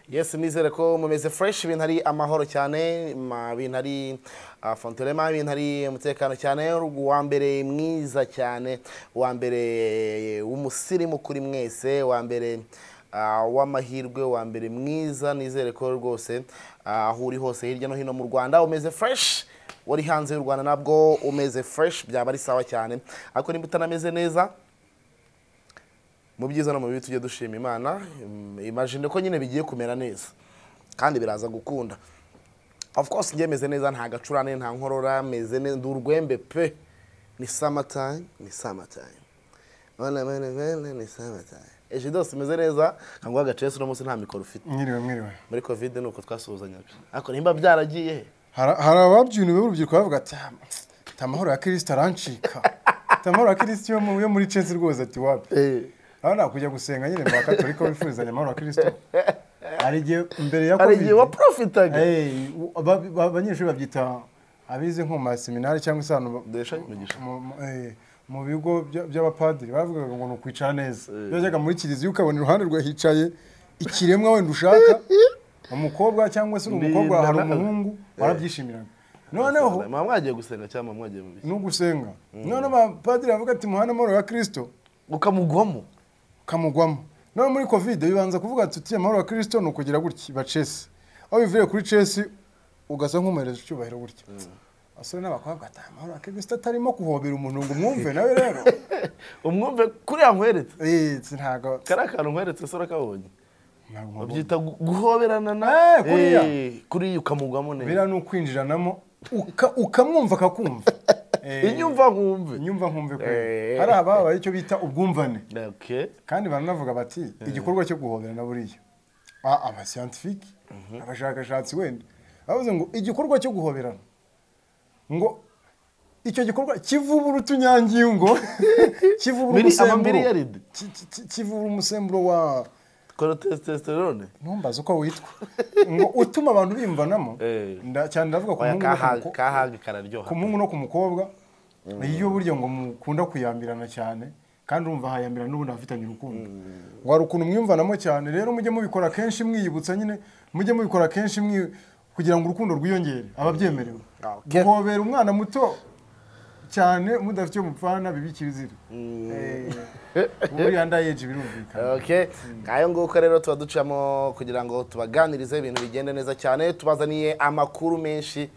yesu nizere ko mumeze fureshi ibintu ari amahoro cyane ibintu ari fontorema ibintu ari umutekano cyane uwa mbere mwiza cyane uwa mbere w'umusirimu kuri mwese uwa mbere w'amahirwe wa mbere mwiza nizere ko rwose aho uri hose hirya no hino mu rwanda umeze fureshi wari hanze y'u rwanda nabwo umeze fureshi byaba ari sawa cyane ariko niba utanameze neza mu byiza no mu bibi tujye dushima imana imajine ko nyine bigiye kumera neza kandi biraza gukunda of course njye meze neza nta gacurane nta nkorora meze neza ndi urwembe pe ni samatime ni samatime bana bana bana ni samatime ejo dose meze neza kanguha agacesi uno munsi nta mikoro ufite mwiriwe mwiriwe muri covid ni uko twasuhuzanyaga ariko nimba byaragiye he Hari- hari ababyuniwe b'urubyiruko bavuga ati "Ah, ati amahoro ya kirisita arancika ati amahoro ya kirisita yo mu- yo muri cesi rwose ati wapi aho nakujya gusenga nyine mu bakatorika wifuzanya amahoro ya kirisita hari igihe mbere ya hari igihe covid waprofitaga Hey, u- aba- ba- abanyeshuri babyita abize nko mu maseminari cyangwa se hano ba- Dehesha imigisha. mu- mu- eh, mu bigo bya- by'abapadiri bavugaga ngo ni ukwicara neza iyo wajyaga muri kiliziya ukabona iruhande rwe hicaye ikiremwa wenda ushaka umukobwa cyangwa se uri Ni umukobwa hari nana- umuhungu warabyishimiraga noneho muba mwagiye gusenga cyangwa muba mwagiye mu biki n'ugusenga noneho abapadiri bavuga ati muhana amahoro ya kirisito ukamugwamo kamugwamo nawe muri kovide bibanza kuvuga tuti amahoro ya kirisito ni ukugira gutya iba chesi aho bivuye kuri chesi ugasa nk'umuhereje icyubahiro gutya abasore n'abakobwa ati amahoro ya kirisito atarimo guhobera umuntu ngo umwumve nawe rero umwumve kuriya nkweretse Eh, si ntago kariya kantu nkweretse se urakabonye ntago nkubona. babyita gu- guhoberana na Eh, kuriya. Eh, kuriya ukamugwamo neza biriya ni ukwinjiranamo uka- ukamwumva akakumva Eh, inyumva nkumve inyumva nkumve Eh. kwera hari ababaye icyo bita ubwumvane okay kandi baranavuga bati igikorwa cyo guhoberana buriya Ah, abasiyantifiki abashakashatsi wenda bavuze ngo igikorwa cyo guhoberana ngo icyo gikorwa kivubura utunyangingo kivubura Miri- umusemburo amamiliyaride. Ki- ki- ki- kivubura umusemburo wa testosterone ntumbaze uko witwa ngo utuma abantu biyumvanamo Eh. nda- cyane ndavuga ku oya muhungu no ku kahaga mukobwa kahaga kararyoha ku muhungu no ku mukobwa iyo burya ngo mukunda kuyambirana cyane kandi urumva hayambirana n'ubundi hafitanye urukundo wari ukuntu mwiyumvanamo cyane rero mujye mubikora kenshi mwiyibutsa nyine mujye mubikora kenshi mwi kugira ngo urukundo rwiyongere ababyemerewe Okay. guhobera umwana muto cyane mudafite uwo mupfana biba ikizira buriya ndayeje birumvikana Okay. Ngayo nguko rero tuba ducamo kugira ngo tubaganirize ibintu bigende neza cyane tubazaniye amakuru menshi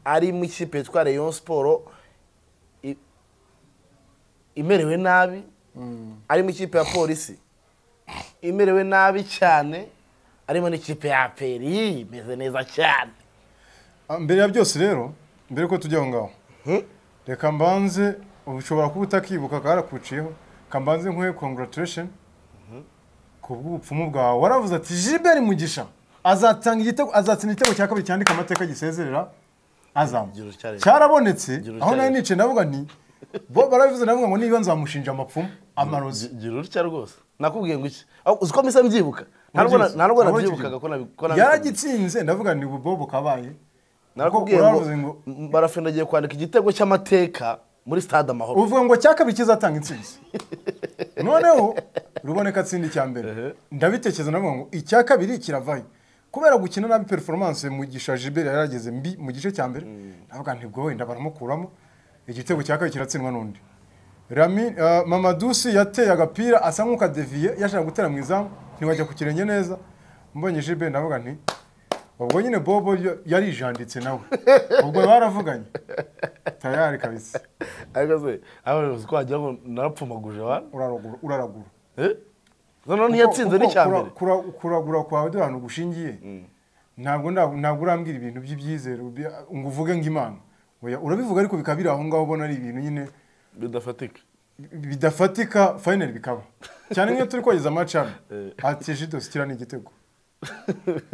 ari mu ikipe yitwa Rayon Sport i- imerewe nabi ari mu ikipe ya polisi imerewe nabi cyane arimo n'ikipe ya APR imeze neza cyane Ah, mbere ya byose rero mbere ko tujya aho ngaho reka mbanze ubu ushobora kuba utakibuka karakuciyeho kambanze nkuhe congratulation ku bw'ubupfumu bwawe waravuze ati Gilbert Mugisha azatanga igitego azatsinda igitego cya kabiri cyandika amateka gisezerera Azam Igiro cyarezwe. cyarabonetse Igiro aho nawe cyarezwe. nicaye navuga nti bo barabivuze navuga ngo niba nzamushinja amapfumu amarozi gira urutya rwose nakubwiye ngo iki Aho- uzi ko mpise mbyibuka nta nubwo na- Urabyibutse? nta nubwo Ntabwo nabyibukaga ko nabi- ko nabi- yaragitsinze ndavuga ni ububobo kabaye narakubwiye Kuko ngo uravuze ngo- m- barafina agiye kwandika igitego cy'amateka muri stade amahoro uvuga ngo cya kabiri kizatanga intsinzi noneho ruboneka atsinda icya mbere ndabitekereza navuga ngo icya kabiri kiravayo kubera gukina nabi performance mugisha Gilbert yari yarageze mbi mu gice cya mbere navuga ntibwo wenda baramukuramo igitego cya kabiri kiratsindwa n'undi Rami uh, Mamadusi yateye agapira asa nk'ukadeviye yashaka gutera mu izamu ntiwajya ku kirenge neza mbonye Gilbert navuga nti ubwo nyine Bobo yo- yarijanditse nawe ubwo baravuganye tayari kabisa ariko se aho uzi ko wagira ngo narapfumaguje wa uraragura uraragura Eh? noneho ntiyatsinze Kuko- n'icya kura- mbere kura- kuragura kwawe dore ahantu gushingiye ntabwo nda- ntabwo urambwira ibintu by'ibyizere ubi- ngo uvuge ngo imana Oya, urabivuga ariko bikaba biri aho ngaho ubona ari ibintu nyine bidafatika bidafatika fayinali bikaba cyane nk'iyo turi kogeza amacana Eh. ati jidosi kiriya ni igitego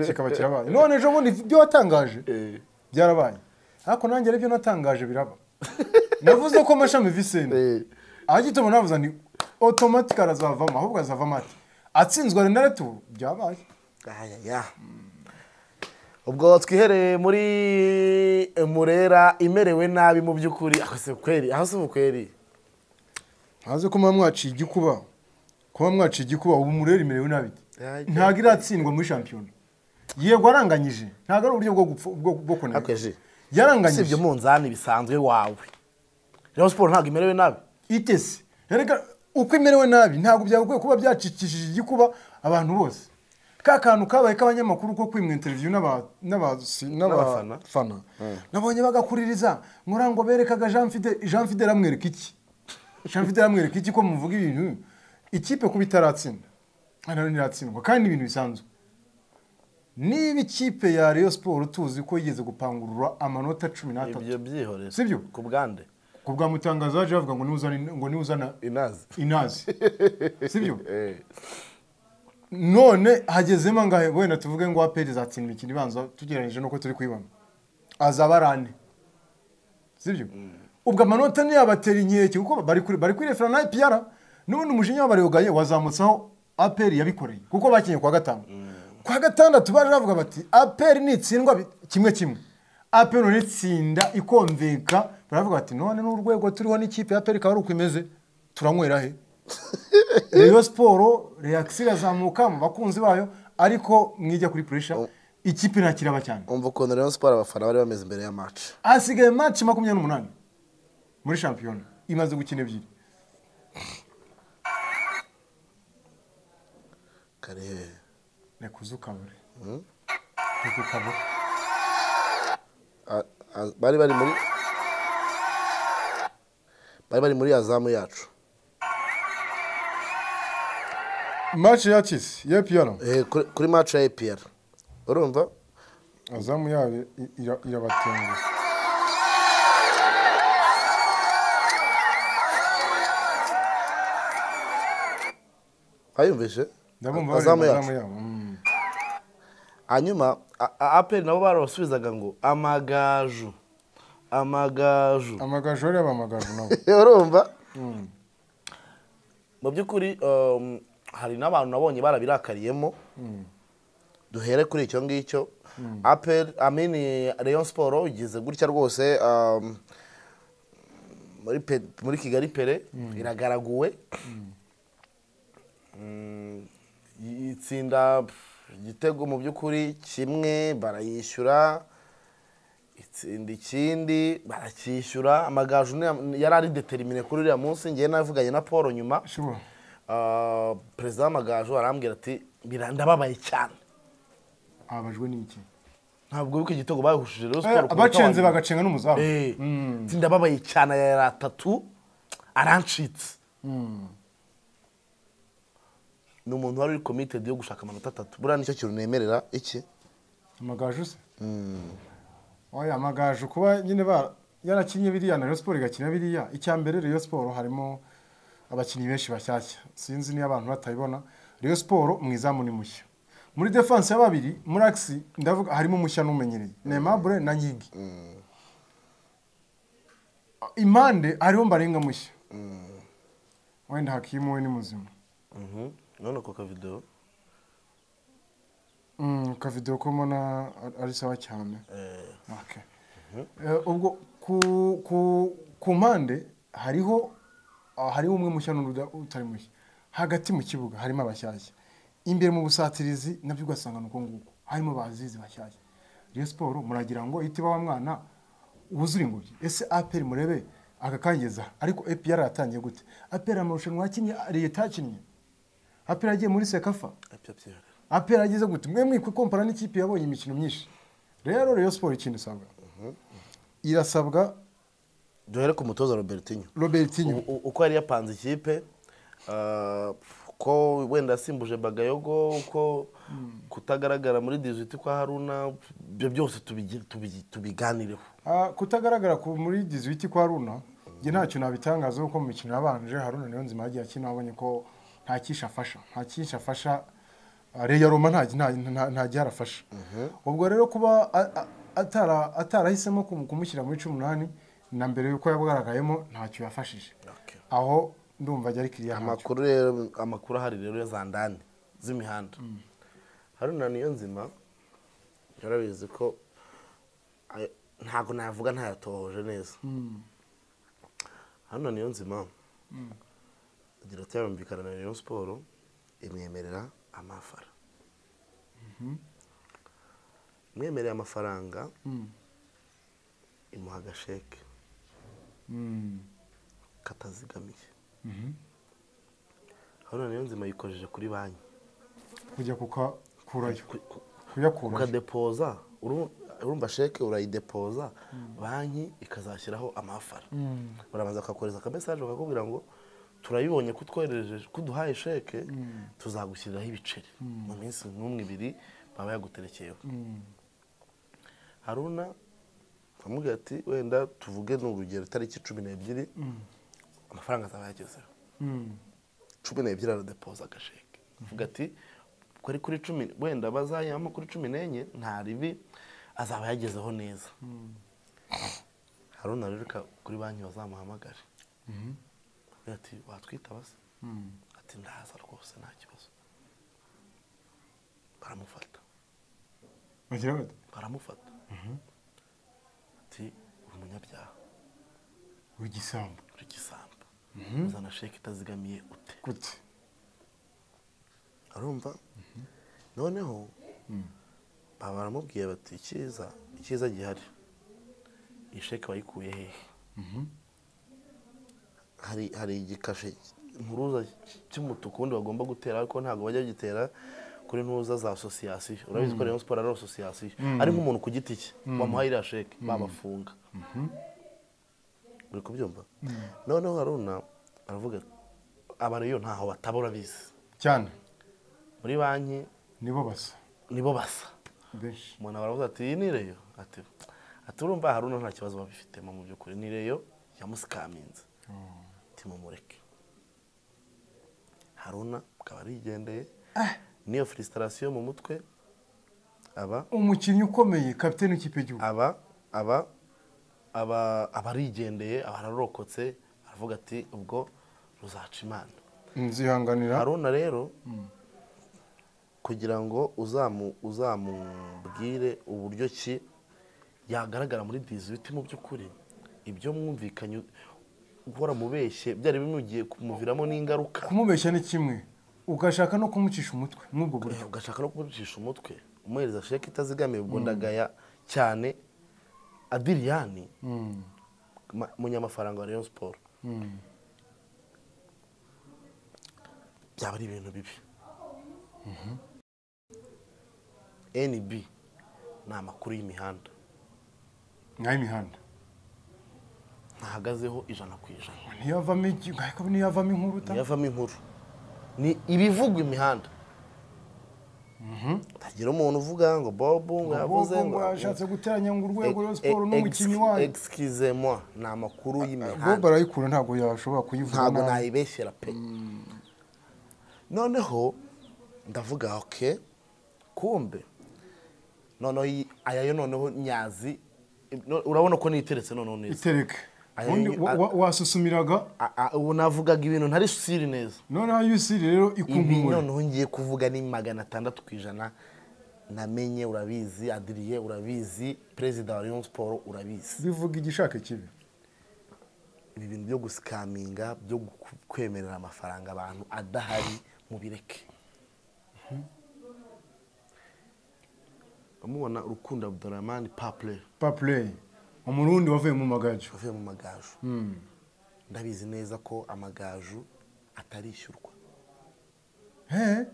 kikaba kirabaye none ejo bundi ibyo watangaje Eh. byarabaye ariko nanjye aribyo natangaje biraba navuze ko amashami viseni Eh. agituma navuze ni otomatika arazavamo ahubwo azavamo ati atsinzwe renarete ubu byabaye Ayaya. ubwo twihereye muri murera imerewe nabi mu by'ukuri aho si ukweri aho si ukweri ntaze ko muba mwaciye igikuba kuba mwaciye igikuba ubu murera imerewe nabi Ajya. ntabwo iratsindwa muri shampiyona yego aranganyije ntabwo ari uburyo bwo gupfu- bwo- bwo kuneka hakeje usibye yaranganyije umunzani bisanzwe wawe rero siporo ntabwo imerewe nabi itese erega uko imerewe nabi ntabwo byagakwiye kuba byacikishije igikuba abantu bose ka kantu kabaye k'abanyamakuru ko kwimwa interiviyu n'aba- n'abasi- N'abafana. n'abafana nabonye bagakuririza murango berekaga jean fide jean fide aramwereka iki jean fide aramwereka iki ko muvuga ibintu ikipe kuba itaratsinda nayo ntiratsindwa kandi ni ibintu bisanzwe niba ikipe ya Rayon siporo tuzi ko yigeze gupangurura amanota cumi n'atatu ibyo byihorere Sibyo? ku bwande ku bwa mutangazo yaje bavuga ngo niwuzana ngo niwuzana inazi inazi sibyo none hagezemo ngahe wenda tuvuge ngo aperi izatsinda imikino ibanza tugereranyije n'uko turi kuyibona azaba ari ane sibyo ubwo amanota ntiyabatera inkeke kuko bari kuri bari kuri refera na ipiyara n'ubundi umujinya w'abaregaye wazamutseho aperi yabikoreye kuko bakinnye kwa gatanu kwa gatandatu baje bavuga bati aperi nitsindwa bi- kimwe kimwe aperi none itsinda ikonveka baravuga bati none n'urwego turiho n'ikipe ya aperi ikaba ari uko imeze turanywera he Rayon siporo reakisi irazamuka mu bakunzi bayo ariko mwijya kuri puresha ikipe ntakiraba cyane umva ukuntu rero siporo abafana bari bameze imbere ya maci hasigaye match makumyabiri n'umunani muri shampiyona imaze gukina ebyiri kare reka uze ukabure reka ukabure a- a- bari bari muri bari bari muri azamu yacu match ya tisi ya piyara Eh, kuri- kuri maci ya epr urumva azamu yayo i- ira- irabatenguha wayumvise ndabumva azamu bareba yacu azamu yabo mm. hanyuma a- a- aperi nabo barabasubizaga ngo amagaju amagaju amagaju bareba amagaju nabo urumva mu by'ukuri um, hari n'abantu nabonye barabirakariyemo duhere kuri icyo ngicyo aperi amini reyo siporo igeze gutya rwose um, muri pe- muri kigali pere iragaraguwe Mm, i- itsinda pff, igitego mu by'ukuri kimwe barayishyura itsinda ikindi baracyishyura amagaju ni- yari ari determine kuri uriya munsi ngewe navuganye na paul nyuma shuba Ah, perezida w'amagaju arambwira ati "Bira- ndababaye cyane ababajwe n'iki ntabwo wiko igitego bahushije rero Eh, siporo ku munota abacenze wa nyuma. bagacenga n'umuzamu Eh, ati ndababaye cyane aya yari atatu arancitse ni umuntu wari uri committed yo gushaka amanota atatu buriya nicyo kintu nemerera iki amagaju se oya amagaju kuba nyine ba yarakinnye biriya na Rayon siporo igakina biriya icya mbere Rayon siporo harimo abakinnyi benshi bashyashya sinzi niba abantu batayibona Rayon siporo mu izamu ni mushya muri defanse ya babiri muri akisi ndavuga harimo mushya n'umenyereye nemabure na nyigi impande hariho mbarenga mushya wenda hakimu we ni muzima none ako kavidewo Mm, kavidewo ko mbona ari- ari sawa cyane Okay. Eh, ubwo ku ku ku mpande hariho ah, hariho umwe mushya n'undi utari mushya hagati mu kibuga harimo abashyashya imbere mu busatirizi nabyo ugasanga ni uko nguko harimo bazizi bashyashya Rayon siporo muragira ngo itiba wa mwana wuzure ingobyi ese aperi murebe akakangeza ariko epiyara yatangiye gute aperi amarushanwa yakinnye leta yakinnye aperi yagiye muri sekafa apera ageze gute mwe mwikwe kompara n'ikipe yabonye imikino myinshi rero Rayon siporo ikintu isabwa irasabwa duhere ku mutoza robertinho robertinho U- u- uko yari yapanze ikipe ah, uko wenda yasimbuje bagayogo uko kutagaragara muri diziti kwa haruna ibyo byose tubigi- tubigi- tubiganireho Ah, kutagaragara ku muri dizuwiti kwa runa njye ntacyo nabitangazaho kuko mu mikino yabanje haruna niyo nzima yagiye akina abonye ko nta cyinshi afasha nta cyinshi afasha ah, reya roma nta nta- nta- nta gihe arafasha ubwo rero kuba a- a- atara- atarahisemo kumu- kumushyira muri cumi n'umunani na mbere yuko yagaragayemo ntacyo yafashije Okay. aho ndumva ajya ari kiriya ntacyo. amakuru rero amakuru ahari rero ya za ndani z'imihanda haruna niyo nzima yarabizi ko ayo- ntabwo navuga ntayatohoje neza haruna niyo nzima agira ati yumvikana na Rayon siporo imwemerera amafara mwemereye amafaranga imuha agasheke katazigamiye hano niyo nzima yikojeje kuri banki kujya kukakurayo Ku- ku- kuyakurayo ukadepoza uru- urumva sheke urayidepoza banki ikazashyiraho amafara barabanza bakakohereza akamesaje bakakubwira ngo turabibonye ko utwohereje ko uduhaye sheke tuzagushyiriraho ibiceri mu minsi nk'umwe ibiri baba yaguterekeyeho haruna aramubwira ati wenda tuvuge ni urugero itariki cumi n'ebyiri amafaranga azaba yagezeho Mm. cumi n'ebyiri aradepoza agasheke avuga ati kuri kuri cumi wenda bazayibamo kuri cumi n'enye nta ribi azaba yagezeho neza haruna rero ka- kuri banki bazamuhamagare avuga ati watwitaba se Mm. ati ndaza rwose nta kibazo baramufata bagira bati baramufata ati uri umunyabyaha w'igisambu uri igisambo uzana sheke itazigamiye ute gute arumva noneho baba baramubwiye bati icyiza icyiza gihari iyi sheke wayikuye hehe hari hari igikashe impuruza cy'umutuku wundi bagomba gutera ariko ntabwo bajya bagitera kuri ntuza za asosiyasiyo urabizi ko rayon siporo ari asosiyasiyo ari nk'umuntu ku giti cye wamuhaye iriya sheke babafunga uri kubyumva noneho haruna aravuga abantu iyo ntaho batabura bizi cyane muri banki nibo basa nibo basa benshi umuntu aba aravuga ati iyi ni reyo ati ati urumva haruna nta kibazo babifitemo mu by'ukuri ni reyo yamusikaminze ati mumureke haruna akaba arigendeye n'iyo filisitasiyo mu mutwe aba umukinnyi ukomeye kapitene w'ikipe y'igihugu aba aba aba aba arigendeye aba ararokotse aravuga ati ubwo ruzaca imana nzihanganira haruna rero kugira ngo uzamu uzamubwire uburyo ki yagaragara muri dizibiti mu by'ukuri ibyo mwumvikanye guhora mubeshye byari bimugiye kumuviramo n'ingaruka kumubeshya ni kimwe ugashaka no kumucisha umutwe n'ubwo buryo Eh, ugashaka no kumucisha umutwe umuhereza sheke itazigamiye ubwo ndagaya cyane adiriyani ma- munyamafaranga wa rayon siporo byaba ari ibintu bibi nb ni amakuru y'imihanda nk'ay'imihanda ntahagazeho ijana ku ijana ntiyavamo igi- ariko ntiyavamo inkuru ta ntiyavamo inkuru ni ibivugwa imihanda tagira umuntu uvuga ngo bobu ngo yavuze ngo yashatse guteranya ngo urwego rwa siporo n'umukinnyi wayo egisikizemwa ni amakuru bob y'imihanda arayikura ntabwo yashobora kuyivuga ntabwo nabi. nayibeshyera pe noneho ndavuga oke kumbe noneho iyi- aya yo noneho nyazi no- urabona ko niteretse noneho neza itereke Aya- ubundi wa- wa- wasusumiraga A- a- ubu navugaga ibintu ntari siri neza noneho yusiri rero ibi ikunkumura noneho ngiye kuvuga ni magana atandatu ku ijana namenye urabizi adiriye urabizi perezida wa rayon siporo urabizi bivuga igishaka kibi ibi bintu byo gusikaminga byo gu- kwemerera amafaranga abantu adahari mu bireke bamubona urukundo abdoramani papure papureyi umurundi wavuye mu magaju wavuye mu magaju ndabizi neza ko amagaju atarishyurwa he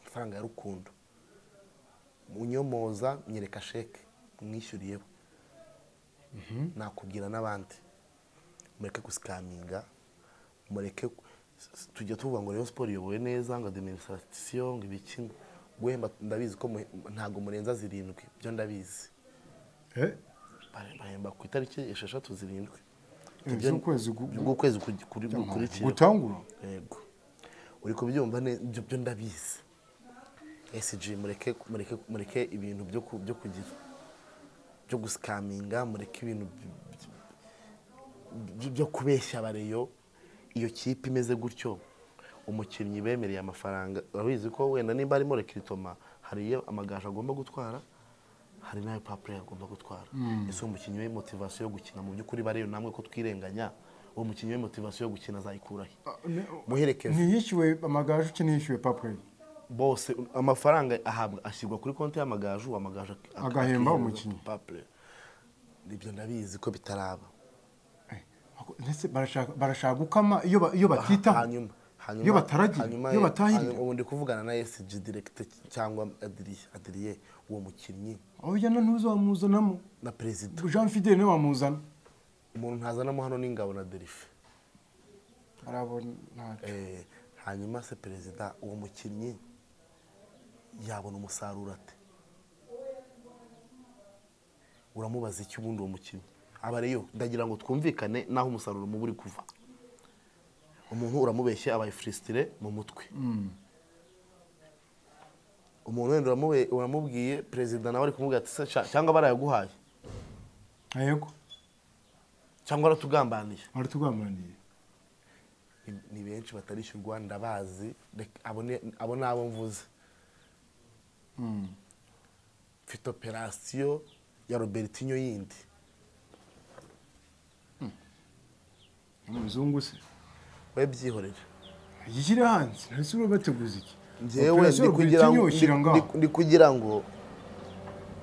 amafaranga ya rukundo munyomoza nyereka sheke mwishyuriyeho nakubwira n'abandi mureke gusikaminga mureke ku- s- tujya tuvuga ngo rero siporo iyobowe neza ngo adiminisitirasiyo ngo ibikino guhemba ndabizi ko muhe- ntabwo murenza zirindwi byo ndabizi he Bare- bahemba ku itariki esheshatu zirindwi Eh, Ibyo- z'ukwezi gu- z'ukwezi kuri- kuri- gukurikiyeho gutangura yego uri kubyumva ne- ibyo byo ndabizi sg mureke mureke mureke ibintu byo ku- byo kugira byo gusikaminga mureke ibintu by- by- by- byo kubeshya abareyo iyo kipe imeze gutyo umukinnyi bemereye amafaranga urabizi ko wenda nimba arimo rekiritoma hari iyo amagaju agomba gutwara hari n'ayo papure agomba gutwara ese umukinnyi we motivasiyo yo gukina mu by'ukuri bareyo namwe ko twirenganya uwo mukinnyi we motivasiyo yo gukina azayikurahe Ah, ne- muherekeze ntiyishyuwe amagaju cye ntiyishyuwe papureyi bose amafaranga ahabwa ashyirwa kuri konti y'amagaju amagaju ak- ak- Agahemba akihereza umukinnyi. papure ibyo ndabizi ko bitaraba ndetse barashaka barashaka gukama iyo ba- iyo batitaho hanyuma hanyuma Iyo bataragira, hanyuma iyo batahirira. hanyuma ubu ndi kuvugana na esiji diregite cyangwa adiriye adiriye uwo mukinnyi aho ujyana ntuzamuzanamo na perezida jean fidele niwe wamuzana umuntu ntazanamo hano n'ingabo na derife arabona ntacyo Eh, hanyuma se perezida uwo mukinnyi yabona umusaruro ate uramubaza iki ubundi uwo mukinnyi aba ariyo ndagira ngo twumvikane n'aho umusaruro muba uri kuva umuntu uramubeshye abaye furisitire mu mutwe umuntu wenda uramube- uramubwiye perezida nawe ari kumubwira ati "Se sha- cyangwa barayaguhaye yego cyangwa aratugambaniye baratugambaniriye Ni- ni benshi batarishyurwa ndabazi reka- abo ni abo ni abo mvuze mfite operasiyo ya robertinho yindi umuzungu se we byihorere yishyire hanze ntese uri bateguza iki njyewe Operation ndi kugira ngo- Rwitinyuka ushyira ndi- ngaho. ndi- ndi kugira ngo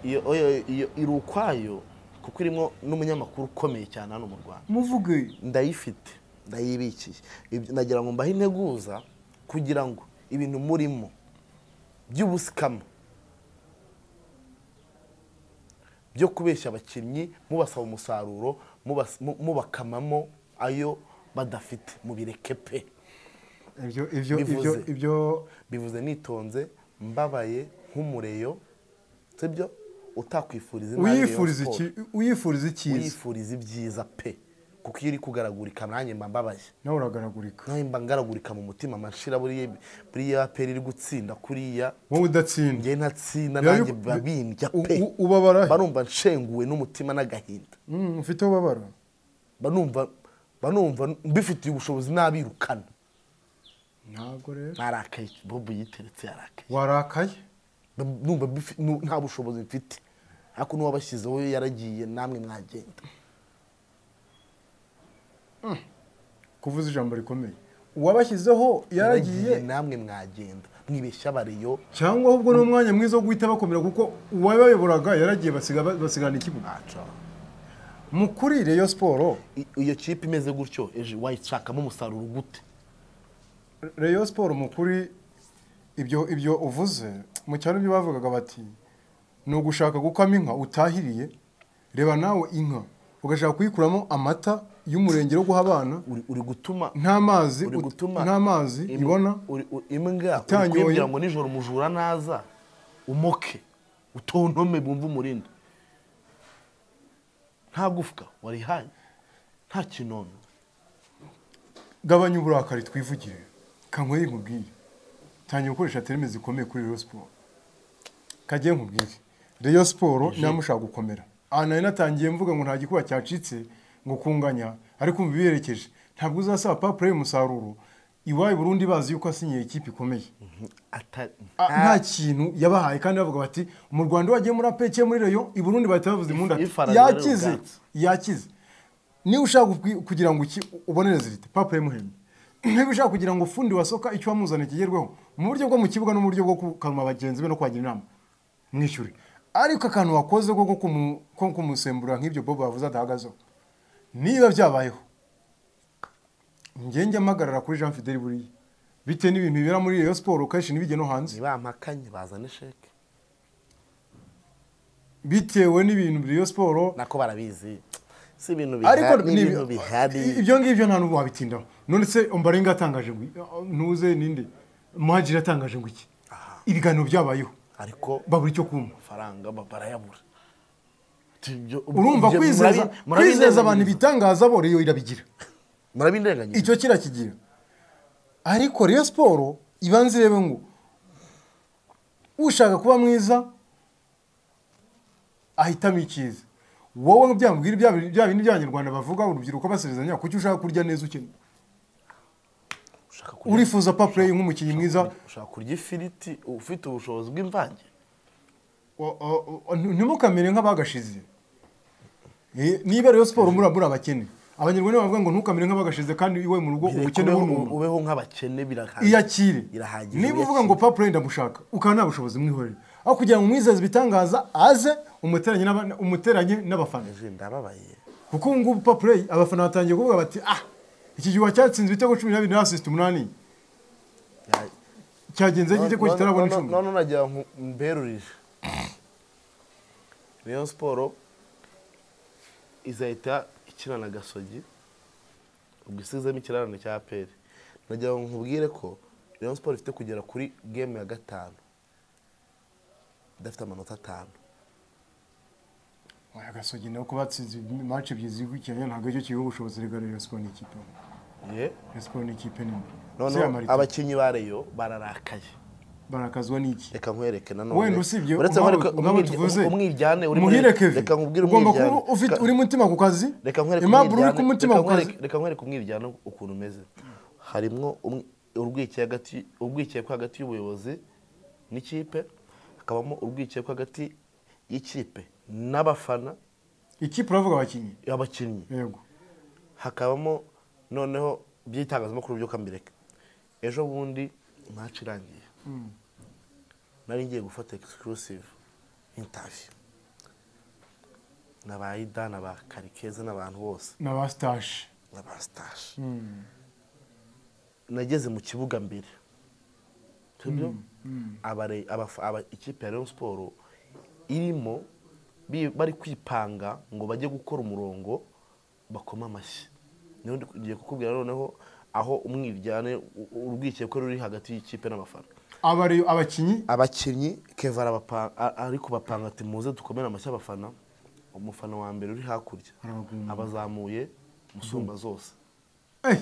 iyo iyo- iyo iri ukwayo kuko irimo n'umunyamakuru ukomeye cyane hano mu rwanda muvuge ndayifite ndayibikiye Ibyo- nagira ngo mbahe integuza kugira ngo ibintu murimo by'ubusikama byo kubeshya abakinnyi mubasaba umusaruro mubas- mu- mubakamamo ayo badafite mubireke pe ibyo ibyo ibyo Bivuze. ibyo bivuze nitonze mbabaye nk'umureyo sibyo utakwifuriza imari ya Rayon uyifuriza iki Sports. uyifuriza icyiza uyifuriza ibyiza pe kuko iyo iri kugaragurika nanjye mba mbabaye nawe uragaragurika nawe mba ngaragurika mu mutima amashira buriya buriya peri iri gutsinda kuriya wowe udatsinda njye ntatsinda Biba nanjye bi- babindya u- pe u- ubabara he? barumva nshenguwe n'umutima n'agahinda Mm, ufite ubabara banumva banumva mbifitiye ubushobozi n'abirukana ntabwo rero narakaye bobo yiteretse yarakaye warakaye Mba- numva mbifi- nu- nta bushobozi mfite ariko n'uwabashyizeho yaragiye namwe mwagenda kuvuza ijambo rikomeye uwabashyizeho yaragiye namwe mwagenda mwibeshya bariyo cyangwa ahubwo ni umwanya mwiza wo guhita bakomera kuko uwabayoboraga yaragiye basiga- basigana ikibuga Aca. mukuri reyo siporo I- iyo kipe imeze gutyo ejo wayishakamo umusaruro gute reyo siporo mukuri ibyo ibyo uvuze mu cyaro ibyo bavugaga bati ni ugushaka gukama inka utahiriye reba nawe inka ugashaka kuyikuramo amata y'umurenge yo guha abana Uri- uri gutuma nta mazi uri ut- gutuma nta mazi im- ibona uri- u- imbwa uri Itanyoye. kuyibwira ngo nijoro umujura naza umoke utontome bumve umurindi nta gufwa warihaye nta kinono gabanya uburakari twivugire kankwere nkubwire tangira gukoresha terime zikomeye kuri reyo siporo kagiye nkubwire reyo siporo namushaka gukomera aha nari natangiye mvuga ngo nta gikuba cyacitse ngo kunganya ariko umva ibiherekeje ntabwo uzasaba papure y'umusaruro iwawe burundi bazi yuko asinyiye ikipe ikomeye Ata- A- nta kintu yabahaye kandi bavuga bati mu rwanda wagiye muri apeke muri reyo i burundi bahita bavuze impundu ati, ifaranga rero yakize ubwatsi." yakize niba ushaka gukwi- kugira ngo iki ubonereze irite papure muhembe niba ushaka kugira ngo fundi wasoka icyo wamuzana kigerweho mu buryo bwo mu kibuga no mu buryo bwo kukanwa bagenzi be no kubagira inama mwishyure ariko akantu wakoze ko ko kumu- ko kumusembura nk'ibyo bobo bavuze adahagazeho niba byabayeho ngenge mpagarara kuri jean fidel buriya bitewe n'ibintu bibera muri reyo siporo kenshi ntibijye no hanze ntibampakanye bazane sheke bitewe n'ibintu biriyo siporo nako barabizi si ibintu ariko bihari ni ni- ibintu bihari ibyo ngibyo nta n'ubu wabitindaho none se umbarenga atangaje ngo ntuze ninde muhagire atangaje ngo iki ibiganiro byabayeho ariko babura icyo kumva amafaranga ba- barayabura Ati, ibyo- urumva ibyo kwizeza murabi- murabi- kwizeza abantu ibitangaza bo reyo irabigira murabindenganya icyo kirakigira ariko reyo siporo ibanza irebe ngo ushaka kuba mwiza ahitamo icyiza wowe ngo byamubwira bya bintu- bya bindi by'abanyarwanda bavuga urubyiruko basezeranya kuki ushaka kurya neza ukennye ushaka kurya- urifuza papureyi nk'umukinnyi mwiza ushaka kurya ifiriti ufite ubushobozi bw'imvange o- o- o- ntimukamere nk'abagashize Eh, niba rero siporo muri abakene abanyarwanda bavuga ngo ntukamere nk'abagashize kandi iwe mu rugo ubukene Ubeho- bw'umuntu ubeho nk'abakene birahagije iyakire irahagije niba uvuga iyakire. ngo papa wenda ndamushaka ukaba nta bushobozi mwihorera aho kugira ngo umwizeze ibitangaza aze umuteranye n'aba- umuteranye n'abafana Ejo ndababaye kuko ubu ngubu papa abafana batangiye kuvuga bati ah iki gihuha cyatsinze ibitego cumi n'abiri na asisite umunani Ya- cyagenze gite ko None- kitarabona none- icumi none nagira ngo mberurije rayon siporo izahita ikina na gasogi ubwo isizemo ikirarane cya aperi nagira ngo nkubwire ko rayon siporo ifite kugera kuri gemu ya gatanu idafite amanota atanu Oya, gasogi nawe ko batsinze mace ebyiri zikurikiranye ntabwo aricyo kibiha ubushobozi rega rero siporo ni ikipe ye Rayon Sport ni ikipe nini Si noneho Amarica. abakinnyi ba reyo bararakaye barakazwa n'iki reka nkwereke nanone wenda usibye uretse ko nk'abo- ariko nk'abo umwirya- tuvuze umwiryane uri muri muhire kevin reka nkubwire ugomba umwiryane. kuba ufite Ka- uri mutima ku kazi reka nkwereke impapuro uri ku umwiryane- mutima reka ku kazi nkwereke- reka nkwereke umwiryane ukuntu umeze harimwo umwe- urwikekwe hagati- urwikekwe hagati y'ubuyobozi n'ikipe hakabamo urwikekwe hagati y'ikipe n'abafana ikipe uravuga abakinnyi abakinnyi yego hakabamo noneho by'itangazamakuru byo kambireka ejo bundi match irangiye nari ngiye gufata exclusive interview n'abayida n'aba karikeza n'abantu bose n'aba sitaje n'aba stage nageze mu kibuga mbere tubyo abare- abafa- aba- ikipe ya rayon siporo irimo bi- bari kwipanga ngo bajye gukora umurongo bakoma amashyi niho ndi kugiye kukubwira noneho aho umwiryane u- u- urwikekwe ruri hagati y'ikipe n'abafana aba ariyo abakinnyi abakinnyi keva arabapa- a- ari kubapanga ati muze dukomere amashyi abafana umufana wa mbere uri hakurya Arabagumba. abazamuye musumba zose Eh,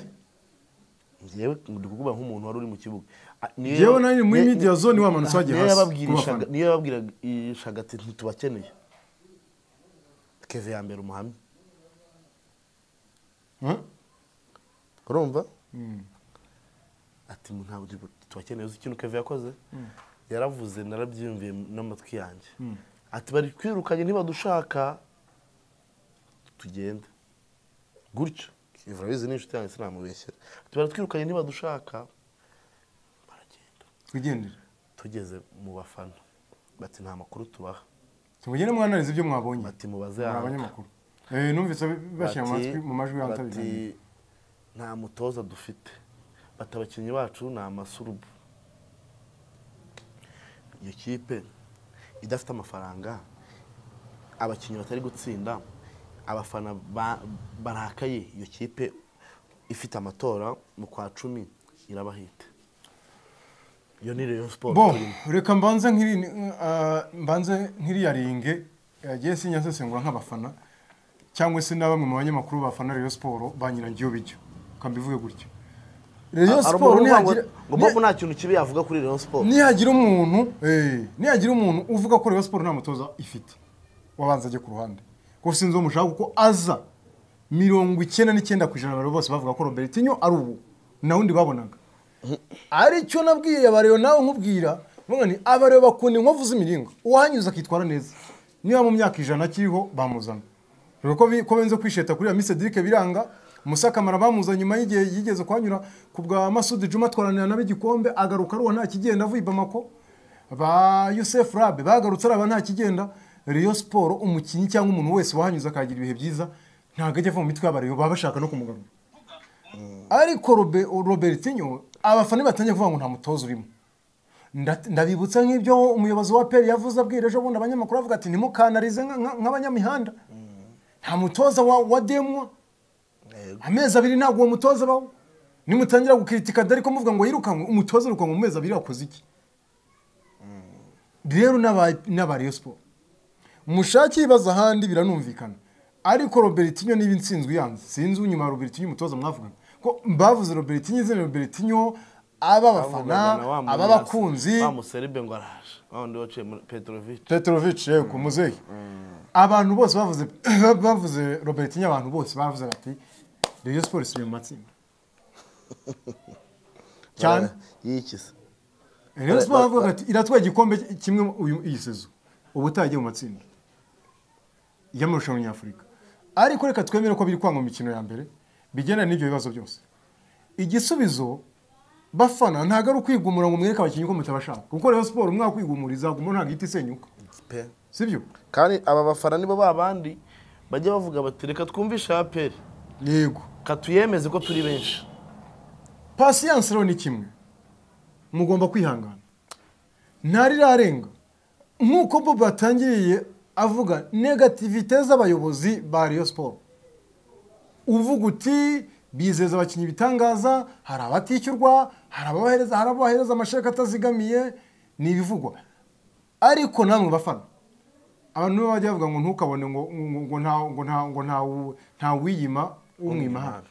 ngewe ndi kuvuga nk'umuntu wari uri mu kibuga Ah, niyo- Ngewe nari muri niyo- media zone wamanutse Ah, wajya niyo hasi yababwirishaga- kubafana. niyo yababwirishaga ati ntitubakeneye keve ya mbere umuhamya eh? urumva ati ntabwo tubakeneye uzi ikintu keve yakoze yaravuze narabyiyumviye n'amatwi yanjye ati bari twirukanye ntibadushaka tugende gutyo keve urabizi ni inshuti yanjye sinamubeshyera ati bari twirukanye ntibadushaka baragenda twigendere tugeze mu bafana bati nta makuru tubaha tumugende mwanarize ibyo mwabonye bati mubaze muri yanga abanyamakuru Eh, numvise bashyira mu Bati- matwi mu majwi bati, yantabira nta mutoza dufite bati abakinnyi bacu ni amasurubu iyo kipe idafite amafaranga abakinnyi batari gutsinda abafana ba- barakaye iyo kipe ifite amatora mu kwa cumi irabahita iyo ni reyo siporo bo turimo reka mbanze nk'iri ah, mbanze nk'iriya ringe yagiye sinya nsesengura nk'abafana cyangwa se na bamwe mu banyamakuru bafana Rayon Sport banyiragiyeho bijyo kambivuge gutyo hari Rayon Sport umuntu uvuga ngo nihagira ngo Bob nta kintu kibi yavuga kuri reyo siporo ni- nihagira umuntu eh, nihagira umuntu uvuga ko Rayon Sport nta mutoza ifite wabanza ajye ku ruhande ko sinzi uwo mushaka kuko aza mirongo icyenda n'icyenda ku ijana abantu bose bavuga ko Robertinho ari ubu na wundi babonaga aricyo nabwiye abareba nawe nkubwira mvuga ni abareba bakunda inkovu z'imiringa uwahanyuze akitwara neza niba mu myaka ijana akiriho bamuzana rero ko bi- ko benze kwisheta kuri Miss Cedric Biranga musakamara bamuzanye nyuma y'igihe yigeze kuhanyura ku bwa Masudi Juma atwaranira nabe igikombe agaruka aruwa nta kigenda avuye i Bamako ba Youssef Rabe bagarutse araba nta kigenda Rayon Sport umukinnyi cyangwa umuntu wese wahanyuze akagira ibihe byiza ntabwo ajya ava mu mitwe y'abareba baba bashaka no kumugarura ariko Robe- Robertinho abafana batangiye kuvuga ngo nta mutoza urimo Nda- ndabibutsa nk'ibyo umuyobozi wa peri yavuze abwira ejo bundi abanyamakuru avuga ati ntimukanarize nka- nka- nk'abanyamihanda nta mutoza wa, wa demwa amezi abiri ntabwo uwo mutoza abaho nimutangira gukritika dore ko muvuga ngo yirukanwe umutoza yirukanwe mu mezi abiri wakoze iki rero n'aba- n'aba Rayon Sport mushake ibibazo ahandi biranumvikana ariko robertinho niba intsinzwe yanze sinzi unyuma ya robertinho umutoza mwavuga ko bavuze robertinho izina robertinho aba abafana aba abakunzi bamuseribe ngo araje wa wundi waciye muri petrovic petrovic yego muzehe abantu bose bavuze bavuze robertinho abantu bose bavuze bati Rayon Sport isubiye mu matsinda cyane yikize Rayon Sport bavuga ati iratwaye igikombe kimwe uyu iyi sezo ubutaha igiye mu matsinda y'amarushanwa nyafurika ariko reka twemere ko biri kwanga mu mikino ya mbere bigendana n'ibyo bibazo byose igisubizo bafana ntabwo ari ukwigumura ngo mwereke abakinnyi ko mutabashaka kuko rero siporo mwakwigumuriza kumwe ntabwo ihita isenyuka pe sibyo kandi aba bafana nibo babandi bajya bavuga bati reka twumvishe aperi yego katuyemeze ko turi benshi pasiyanse rero ni kimwe mugomba kwihangana ntarirarenga nk'uko bob atangiriye avuga negativite z'abayobozi ba riyo siporo uvuga uti bizeza abakinnyi ibitangaza hari abatishyurwa hari ababahereza hari ababahereza amasheka atazigamiye ni ibivugwa ariko namwe bafana abantu nibo bajya bavuga ngo ntukabone ngo ngo- ngo nta ngo nta ngo nta- nta wiyima umwimahara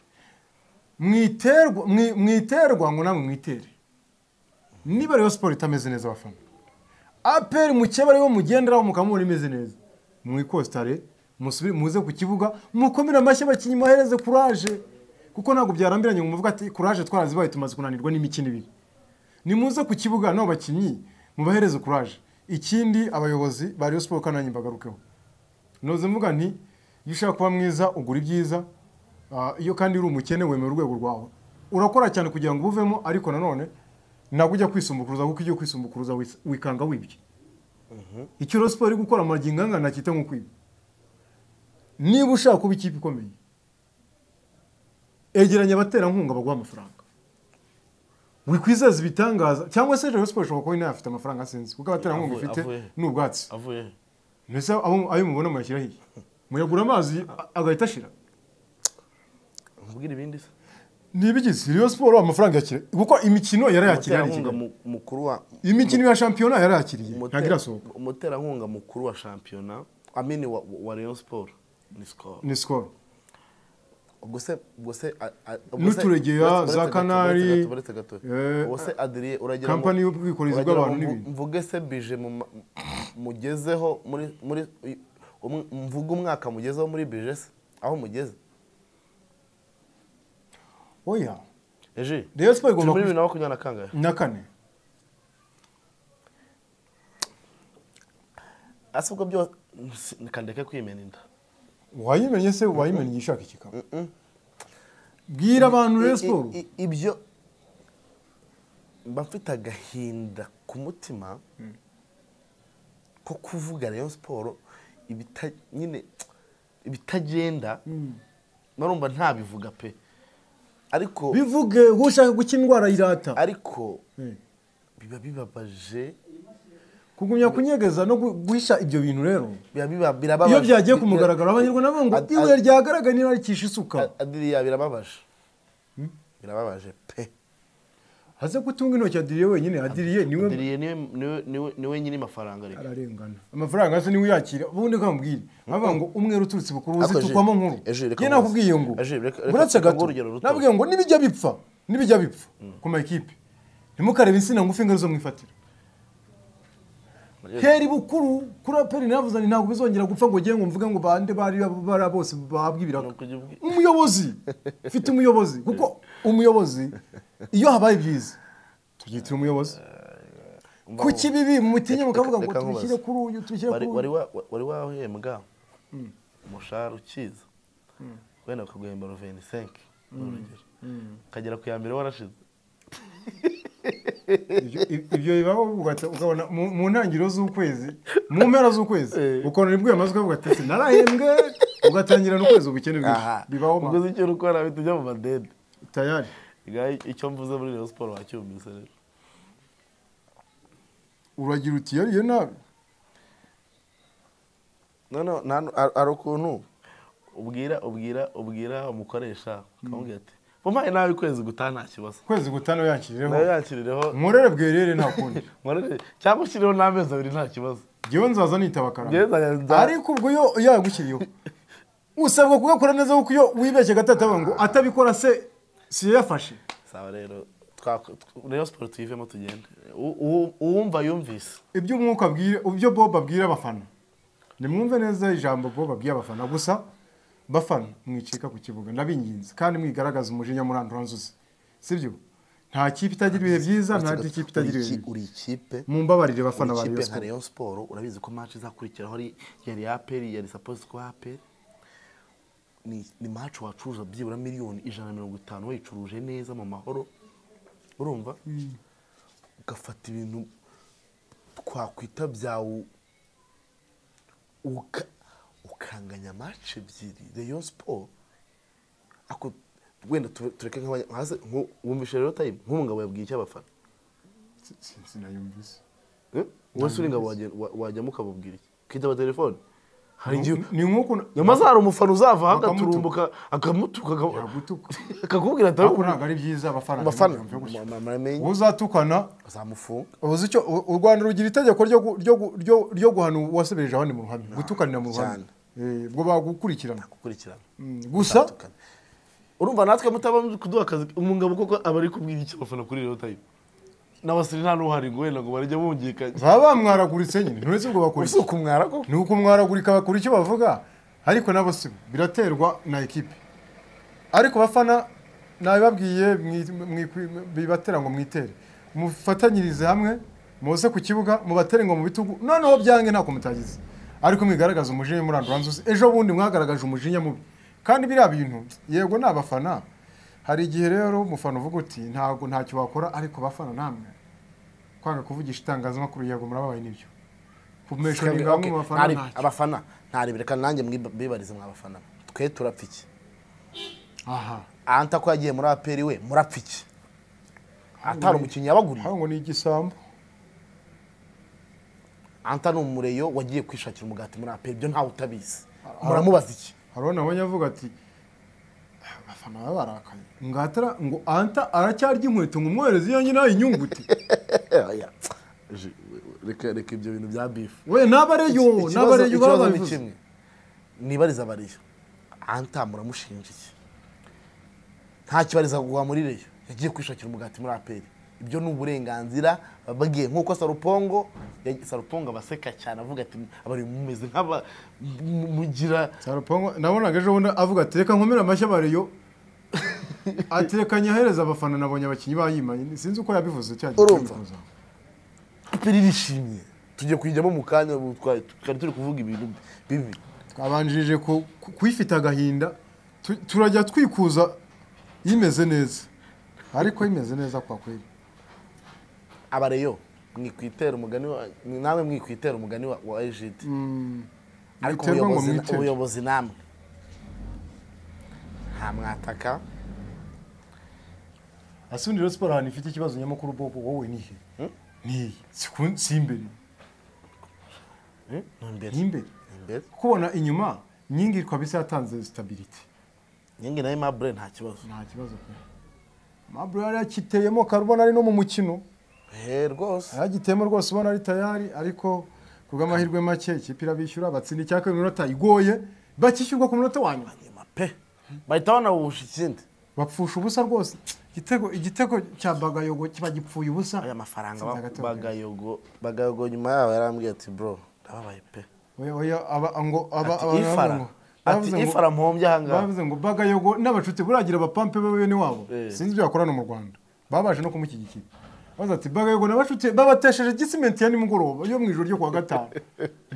mwiterwa mwi- mwiterwa ngo namwe mwitere niba rero siporo itameze neza abafana aperi mukeba ariwo mugenderaho mukamubona imeze neza mwikostare musubire muze ku kibuga mukomere amashyi abakinnyi mwohereze kuraje kuko ntabwo byarambiranye ngo muvuga ati kuraje twarazibaye tumaze kunanirwa n'imikino ibiri nimuze ku kibuga nabo bakinnyi mubahereze kuraje ikindi abayobozi ba Rayon Sport kandi nanjye mbagarukeho noze mvuga nti iyo ushaka kuba mwiza ugura ibyiza Ah, iyo kandi uri umukene wemera urwego rwawe urakora cyane kugira ngo ubuvemo ariko nanone ntabwo ujya kwisumbukuruza kuko iyo ugiye kwisumbukuruza wis- wikanga wibye icyo Rayon Sport iri gukora magingo angana nakita nko kwiba niba ushaka kuba ikipe ikomeye egeranya abaterankunga baguha amafaranga wikwizeza ibitangaza cyangwa se Rayon Sport ishobora kuba inayo afite amafaranga sinzi kuko abaterankunga Avuye- ifite avuye. ni ubwatsi avuye mbese abo ayo mubona muyashyira hirya muyagura amazi agahita ashira mbwira ibindi se ntibigize Rayon Sport amafaranga yakira kuko imikino yarayakiriye hano i umuterankunga Kigali. mu- mukuru wa imikino ya shampiyona yarayakiriye umute- ntabwo irasohoka umuterankunga mukuru wa shampiyona amini wa, wa Rayon Sport ni score ni sikoro ubwo se ubwo se a- a- ubwo se- N'uturegeya, uretse- za uretse gato, Kanari, uretse gato, uretse gato. eh, ubwo se Adrien uragira ngo- kampani y'ubwikorezi uragira bw'abantu ngo mvu- n'ibintu mvuge se bije mu ma- mugezeho muri muri um- mvuge umwaka mugezeho muri bije se aho mugeze oya eje Rayon turi Sport muri igomba kubi- bibiri na makumyabiri na kangahe na kane ese ubwo byose kandeke kwimena inda wayimenye se wayimenye igihe ushaka ikikaba bwira abantu Rayon Sport I- i- ibyo mba mfite agahinda ku mutima ko kuvuga Rayon Sport ibita- nyine ibitagenda barumva ntabivuga pe ariko bivuge ushaka gukira indwara irata ariko Eh. biba bibabaje kugumya kunyegeza no gu- guhisha ibyo bintu rero biba biba- birababaje iyo byagiye ku mugaragaro abanyarwanda bavuga ngo Ad- ibuye ad- ryagaragaye ntirarikisha isuka adiriya birababaje birababaje pe haze gutunga intoki adiriye wenyine adiriye niwe adiriya niwe niwe- niwe- niwe nyiri mafaranga reka ararengana amafaranga se niwe uyakira ubundi ukamubwira bavuga ngo umwe uturutse bukuru uzi Ako Jules, tukwamo nkuru eh, Jules, reka ye nkubaze. nakubwiye ngo Eh, Jules, reka- reka buretse tutange gato urugero ruto. nabwiye ngo nibijya bipfa nibijya bipfa ku ma ekipe ntimukarebe insina ngufi ngo arizo mwifatira heri bukuru kuri aperi navuze nti ntabwo bizongera gupfa ngo ngiye ngo mvuge ngo bande bari bara bose bahabwa ibiraka Nuko ujye ubwi- umuyobozi mfite umuyobozi kuko umuyobozi iyo habaye byiza tubyitira umuyobozi Umva ku ngo- kibibi mutinye Reka- mukavuga ngo reka nkubaze. tubishyire kuri uyu tubishyire wari kuri uyu wari wa- wa- wari wahembwa umushahara ukiza wenda bakaguhemba roveni senke urugero ukagera ku ya mbere warashize Ibyo- ibyo bibaho ugahita- ukabona mu mu ntangiriro z'ukwezi mu mpera z'ukwezi ukabona nibwo yamaze ukavuga ati "Ese narahembwe ugatangirana ukwezi ubukene bwinshi bibaho ma- uguze icyo ukora ahita ujya mu madede tayari Ngaho icyo mvuze muri Rayon siporo wacyumvise rero uragira uti yariye nabi noneho nta nu- hari hari ukuntu ubwira ubwira ubwira umukoresha ukamubwira ati umpaye nawe ukwezi gutaha nta kibazo ukwezi gutanu yakirireho nawe yakirireho nkorere bwerere nta kundi nkorere cyangwa ushyirireho n'amezi abiri nta kibazo ngewe nzaza nitaba karama Ngewe nzajya- nza- ariko ubwo yo yagushyiriyeho usabwa kugakora neza kuko iyo wibeshye gatatu avuga ngo atabikora se si yafashe sawa rero twako- tw- Rayon siporo tuyivemo tugende U- u- uwumva yumvise ibyo umwuka abwira ibyo bob abwira abafana nimwumve neza ijambo bob abwira abafana gusa bafana mwicika ku kibuga ndabinginze kandi mwigaragaza umujinya murandura nzuzi sibyo nta kipe itagira ibihe byiza nta Uri kipe itagira ibihe iki- bibi uri ikipe mumbabarire bafana ba uri Rayon ikipe nka Sport Rayon siporo urabizi ko match izakurikiraho ari yari aperi yari sapozi kuba aperi ni ni maci wacuruza byibura miliyoni ijana na mirongo itanu wayicuruje neza mu mahoro urumva ugafata ibintu twakwita byawe ukanganya maci ebyiri reyo siporo ako wenda tu- tureke nk'abanya- hasi- nku- wumvishe rero tayimu nk'ubu ngabo yabwiye icyo abafana sinayumvise Eh? wowe se uri ngabo wajya- wa- wajyamo ukababwira iki ukitaba telefone hari igihe ni nk'uko nyamaze hari umufana uzava Bakamutuka. hagaturumbuka akamutuka akaba- Yagutuka. akakubwira atari ariko ntabwo ari byiza abafana Abafana, ntibumve gutyo. mu- mu- muramenye. wowe uzatukana uzamufunga uzi icyo u u rwanda rugira itegeko ryo gu- ryo gu- ryo- ryo guhana uwasebereje abandi mu ruhame gutukanira mu cyane. ruhame Eh, ubwo bagukurikirana gukurikirana Mm, gusa Tukana. urumva natwe mutaba muri kuduha akazi umugabo koko aba ari kubwira iki abafana kuri rero tayimu n'abasore nta n'uhari ngo wenda ngo barajya bungikanye baba bamwaraguritse nyine nturetse ngo bakora iki ukumwara ko ni ukumwaragurika bakora icyo bavuga ariko nabo si bo. biraterwa na ekipe ariko bafana nabibabwiye mwi- mwi- bibatera ngo mwitere mufatanyirize hamwe muze ku kibuga mubatere ngo mu bitugu noneho byange ntako mutagize ariko mwigaragaza umujinya muranduranzuzi ejo bundi mwagaragaje umujinya mubi kandi biriya bintu yego ni abafana hari igihe rero umufana uvuga uti ntabwo ntacyo wakora ariko bafana namwe kwanga kuvugisha itangazamakuru yego murababaye nibyo kumesha ni bamwe mu bafana Ntarebe- ntacyo abafana ntarebere kandi nanjye mwiba- mbibarize mwa bafana twe turapfa iki aha anta ko yagiye muri aperi we murapfa iki atari umukinnyi yabaguriye hano ngo ni igisambo anta ni umureyo wagiye kwishakira umugati muri aperi ibyo ntawe utabizi muramubaza iki hari nabonye avuga ati "Ah, abafana baba barakaye ngo atara ngo anta aracyarya inkweto ngo umwohereze iyo nyine ayinyungute Oya. Je- reka reka ibyo bintu bya bifu we n'abareyo n'abareyo ikibazo baba ni babivuze kimwe nibariza abariyo anta muramushinja iki nta kibariza guha muri reyo yagiye kwishakira umugati muri aperi ibyo ni uburenganzira bagiye nk'uko sarupongo ya- sarupongo abaseka cyane avuga ati abari mumeze nk'aba mu- mugira sarupongo nabonaga ejo bundi avuga ati reka nkomere amashyi abareyo atekanye ahereza abafana nabonye abakinnyi bayimanye sinzi uko yabivuze cya gihe Urumva? cyabikoze. aperi irishimye tugiye kuyijyamo mu kanya ubu twari twari turi kuvuga ibintu bibi twabanjirije ku- ku- kuyifite agahinda tu- turajya twikuza imeze neza ariko imeze neza kwa kweli abareyo mwikwitera umugani wa ni namwe mwikwitera umugani wa- wa ejidi ariko mwiterwa ngo ubuyobozi mwitere. ubuyobozi namwe nta mwataka ese ubundi rero siporo ahantu ifite ikibazo nyamukuru bobo wowe ni he ni he Si ku- si imbere ni imbere ni imbere ni imbere kubona inyuma nyingi kabisa yatanze sitabiriti nyingi nayo mabure nta kibazo nta kibazo pe mabro yari yakiteyemo karubona ari no mu mukino he rwose yagiteyemo rwose ubona ari tayari ariko ku bw'amahirwe make ikipe irabishyura batsinda icya kabiri minota igoye bakishyurwa ku munota wa nyuma nyuma pe bahita banawusha ikindi bapfusha ubusa rwose igitego igitego cya bagayogo kiba gipfuye ubusa aya mafaranga Sinzi ba- hagati wa- bagayogo bagayogo nyuma yaho yarambwiye ati bro ndababaye pe oya oya aba ngo aba ati aba baravuze ifara ngo- ati baravuze ngo- ifara mpombye ahangaha bavuze ngo bagayogo n'abacuti buragira abapampe be bene wabo Eh. sinzi ibyo bakorana mu rwanda babaje no kumushyigikira bavuze ati bagayogo n'abacuti babatesheje gisimenti ya nimugoroba yo mu ijoro ryo kuwa gatanu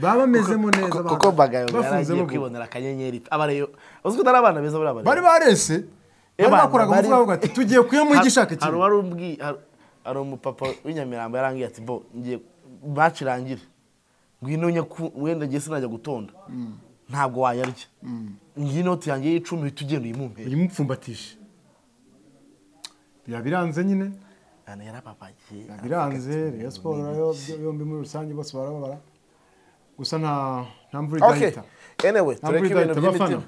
baba bamezemo neza Kuko- kuko bagayogo bahagaze. bafunzemo yaragiye gol. kwibonera akanyenyeri abareyo uzi ko atari abana beza bari abareyo bari barese bari Ebana, bakoraga bari- umuvuga bavuga ati tugiye kuyamwigisha Har- hari ikintu wari ubwi har- hari umupapa w'inyamirambo yarangije ati bo ngiye match irangire ngwino nye ku- wenda ngiye sinajya gutonda ntabwo wayarya ngiye inoti yanjye y'icumi uhita ugenda uyimumpere uyimupfumbatishe biba biranze nyine Ahantu yarababagiye biba biranze Rayon Sports yo- yombi muri rusange bose barababara gusa nta nta mvura okay idahita anyway tureke ibintu by'imitima abafana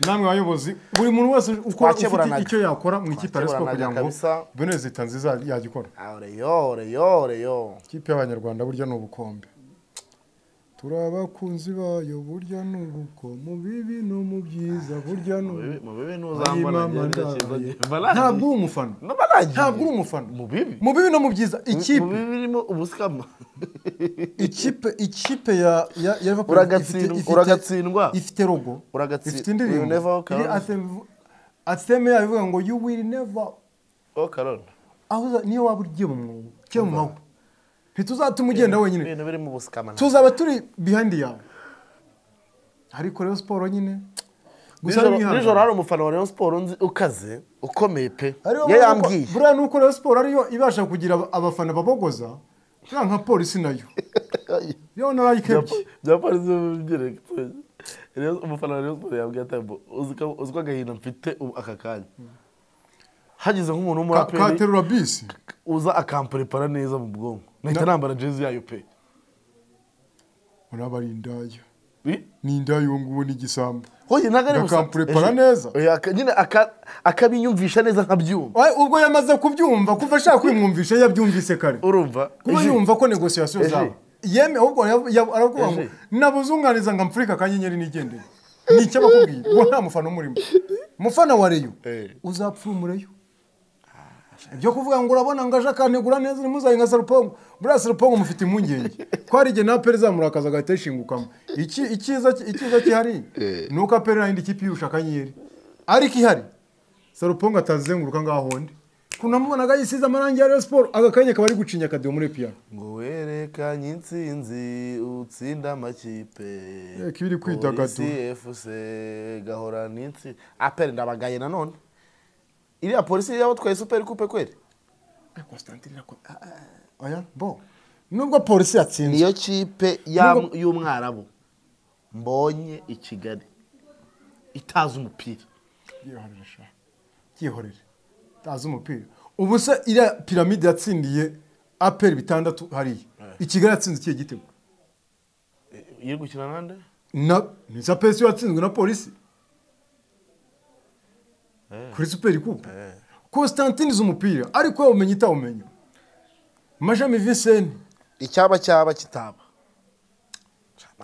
namwe bayobozi buri muntu wese ukora ufite Twakeburanaga. icyo yakora mu ikipe ya siporo Twakeburanaga kugira ngo kabisa. bene leta nziza yagikora oreyo oreyo oreyo ikipe y'abanyarwanda burya ni ubukombe turi abakunzi bayo burya ni ubuko mu bibi no mu byiza burya ni ubuko mu bibi ntuzambona Ayimama njyewe ndabaye. ndakiza- Mba nagiye. ntabwo uri umufana Mba nagiye. ntabwo uri umufana mu bibi mu bibi no mu byiza mu ikipe bibi birimo ubusikama ikipe ikipe ya ya ya Liverpool Uragatsindwa- ifite- ifite- uragatsindwa. ifite logo Uragatsindwa. ifite You never indirimbo walk iri alone. anthem- anthem yayo ivuga ngo you will never oh karone aho uza- niyo waba ugiye mu mwobo ugiye mu mahwa ntituzatuma ugenda wenyine ibintu birimo ubusikama ntabwo- tuzaba turi behind yawe ariko rero siporo nyine gusa Nijoro- arabihangana. nijoro hari umufana wa rayon siporo nzi- ukaze ukomeye pe ariyo iyo mpamvu- yambwiye buriya nuko rero siporo ariyo ibasha kugira aba- abafana babogoza buriya nka polisi nayo yo narayikebye bya polisi by'inyerekitse rero umufana wa rayon siporo yambwiye atambo uzi ko agahinda mfite ubu aka kanya hagize nk'umuntu Ka- w'umuraperi katerura bisi uza akamparepara neza mu bwonko nahita Na- nambara jezi yayo pe uraba ari indaya Bi- ni indaya uwo nguwo ni igisambo hoye ntabwo ari Aka amparepara Ejo- neza. Oya, aka- nyine aka- akabinyumvisha neza nkabyumva Ay, ubwo yamaze kubyumva kuva ashaka kwimwumvisha yabyumvise kare urumva kuba Ejo- yumva ko negosiyasiyo Eje. zaba yeme ahubwo yav- yav- aravuga ngo Eje. nabuzunganiza ngo mpfurike akanyenyeri nigendere ni icyo abakubwira uwo nta mufana umurimo mufana wa reyo Eh. uzapfura umureyo ibyo kuvuga ngo urabona ngo aje akanegura neza ntimuzaye nka sarupongo buriya sarupongo mufite impungenge ko hari igihe na aperi izamurakaza agahita yishingukamo Iki- icyiza icyiza kihari Eh. ni uko aperi nayindi kipe irusha akanyenyeri ariko ihari sarupongo atazizenguruka ngaho hondi kunamubonaga yisize amarangi ya Rayon siporo aka kanya kaba ari gucinya akadiyo muri piyano ngo werekanye insinzi utsinda amakipe Reka ibi iri kwidagadura. polisi efuse gahorana insinzi aperi ndabagaye nanone iriya polisi yabo twaye superi kupe kweri oya bo nubwo polisi yatsinze niyo kipe ya- y'umwarabu mbonye i kigali itazi umupira byihorere sha byihorere tazi umupira ubu se iriya piramide yatsindiye aperi bitandatu hariya i kigali yatsinze ikihe gitego iri gukina nande na ni sa pesi yatsinzwe na polisi kuri superi kupe constantine izi umupira ariko yawumenya itawumenya majami vincent icyaba cyaba kitaba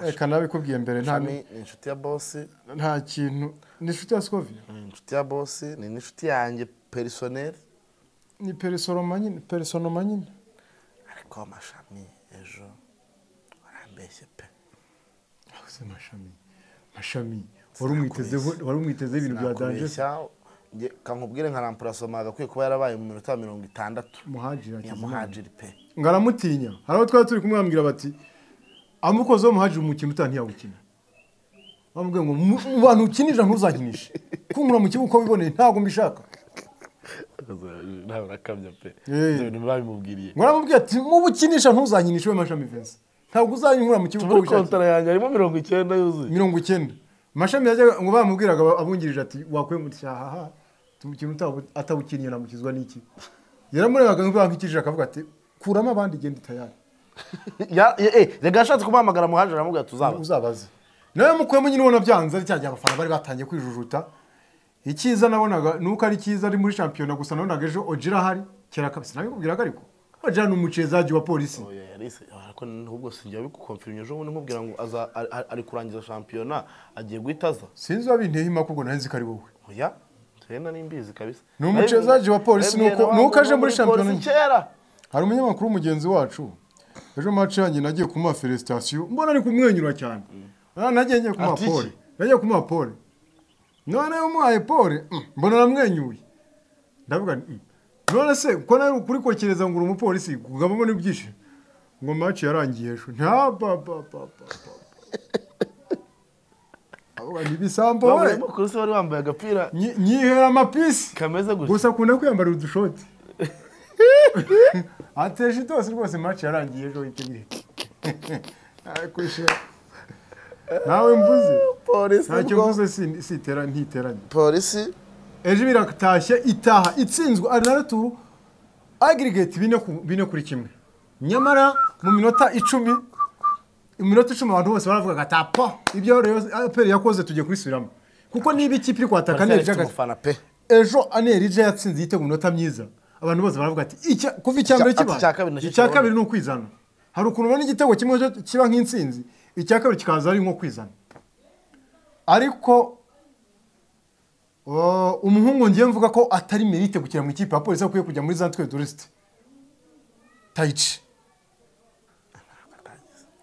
reka nabikubwiye mbere nta Shami ni inshuti ya bosi nta kintu ni inshuti ya sikovia ni inshuti ya bosi ni n'inshuti yanjye perisoneri ni perisoroma nyine perisoroma nyine ariko amashami ejo warambeshye pe Ese mashami mashami wari umwitezeho wari umwitezeho ibintu bya danje Nakubeshya, nge kankubwire nka rampurasoma agakwiye kuba yarabaye mu minota mirongo itandatu muhajira Hakizimana. yamuhajiri pe ngo aramutinya hari abo twari turi kumwambwira bati amukozeho muhajira umukino utaha ntiyawukina bamubwiye ngo "Mu- mu bantu ukinisha ntuzakinishe kunkura mu kibuga uko wiboneye ntabwo mbishaka ntawe urakamya pe Eh. ibyo bintu babimubwiriye ngo aramubwira ati mubukinisha ntuzakinishe we mashami vensa ntabwo uzayinkura mu kibuga uko muri wishakiye kontara yanjye harimo mirongo icyenda yuzuye mirongo icyenda mashami yajyaga ngo bamubwiraga aba- abungirije ati wakwiye mutyahaha ikintu utabu- atawukinnye namukizwa n'iki yaramurebaga nk'ikijije akavuga ati kuramo abandi genda tayari Ya- ya- eh, reka ashatse kumuhamagara muhajiri aramubwira tuzaba uzabaze nawe mukuyemo nyine ubona byanze ari cya gihe abafana bari batangiye kwijujuta icyiza nabonaga ni uko ari cyiza ari muri shampiyona gusa nabonaga ejo ogira ahari kera kabisa nabikubwiraga ariko ogira ni umucezaji wa polisi Oya, yarise ariko ahubwo sinjya bigukomfirinye ejo bundi nkubwira ngo aza- ari- ari- ari kurangiza shampiyona agiye guhita aza sinzi wabinteye impaka ubwo narenze ko ari wowe oya tena nimbizi kabisa Ni umuchezaji wa polisi, Nawe- nuko- nawe- nuko aje muri polisi shampiyona. kera hari umunyamakuru mugenzi wacu ejo mace yanjye nagiye kumuha felicitation mbona ari kumwenyura cyane Ah, nagiye ngiye kumuha Ati iki? pole nagiye kumuha pole none umuhaye pole mm, mbona aramwenyuye ndavuga nti, mm. none se ko nawe kuri kokereza ngo uri umupolisi kugabamo n'ibyishimo ngo mace yarangiye ejo nta ba ba ba ba ba. Avuga nti, ibisambo Wa we munyamakuru se wari wambaye agapira nyi- nyihera amapisi kameze gusa gusa akunda kwiyambarira udushoti atesha itose rwose match yarangiye ejo wite bihe nawe mvuze polisi ntacyo ubwo- mvuze si- sitera ntiteranye polisi ejo biratashye itaha itsinzwe aranaturu agirigate bine ku- bine kuri kimwe nyamara mu minota icumi mu minota icumi abantu bose baravugaga tapa ibyo aperi yakoze tugiye kubisubiramo kuko niba ikipe iri kwataka Martial ifite neza umufana pe ejo aneri ije yatsinze igitego mu minota myiza abantu bose baravuga ati "Icya- kuva icya Icya- mbere ati kiba icya kabiri nacyo icya kibona." kabiri ni ukwizana hari ukuntu ubona igitego kimwe cyo kiba nk'intsinzi icya kabiri kikaza ari nko kwizana ariko uh, umuhungu ngiye mvuga ko atari merite gukina mu ikipe ya polisi akwiye kujya muri zantwe turisite tayici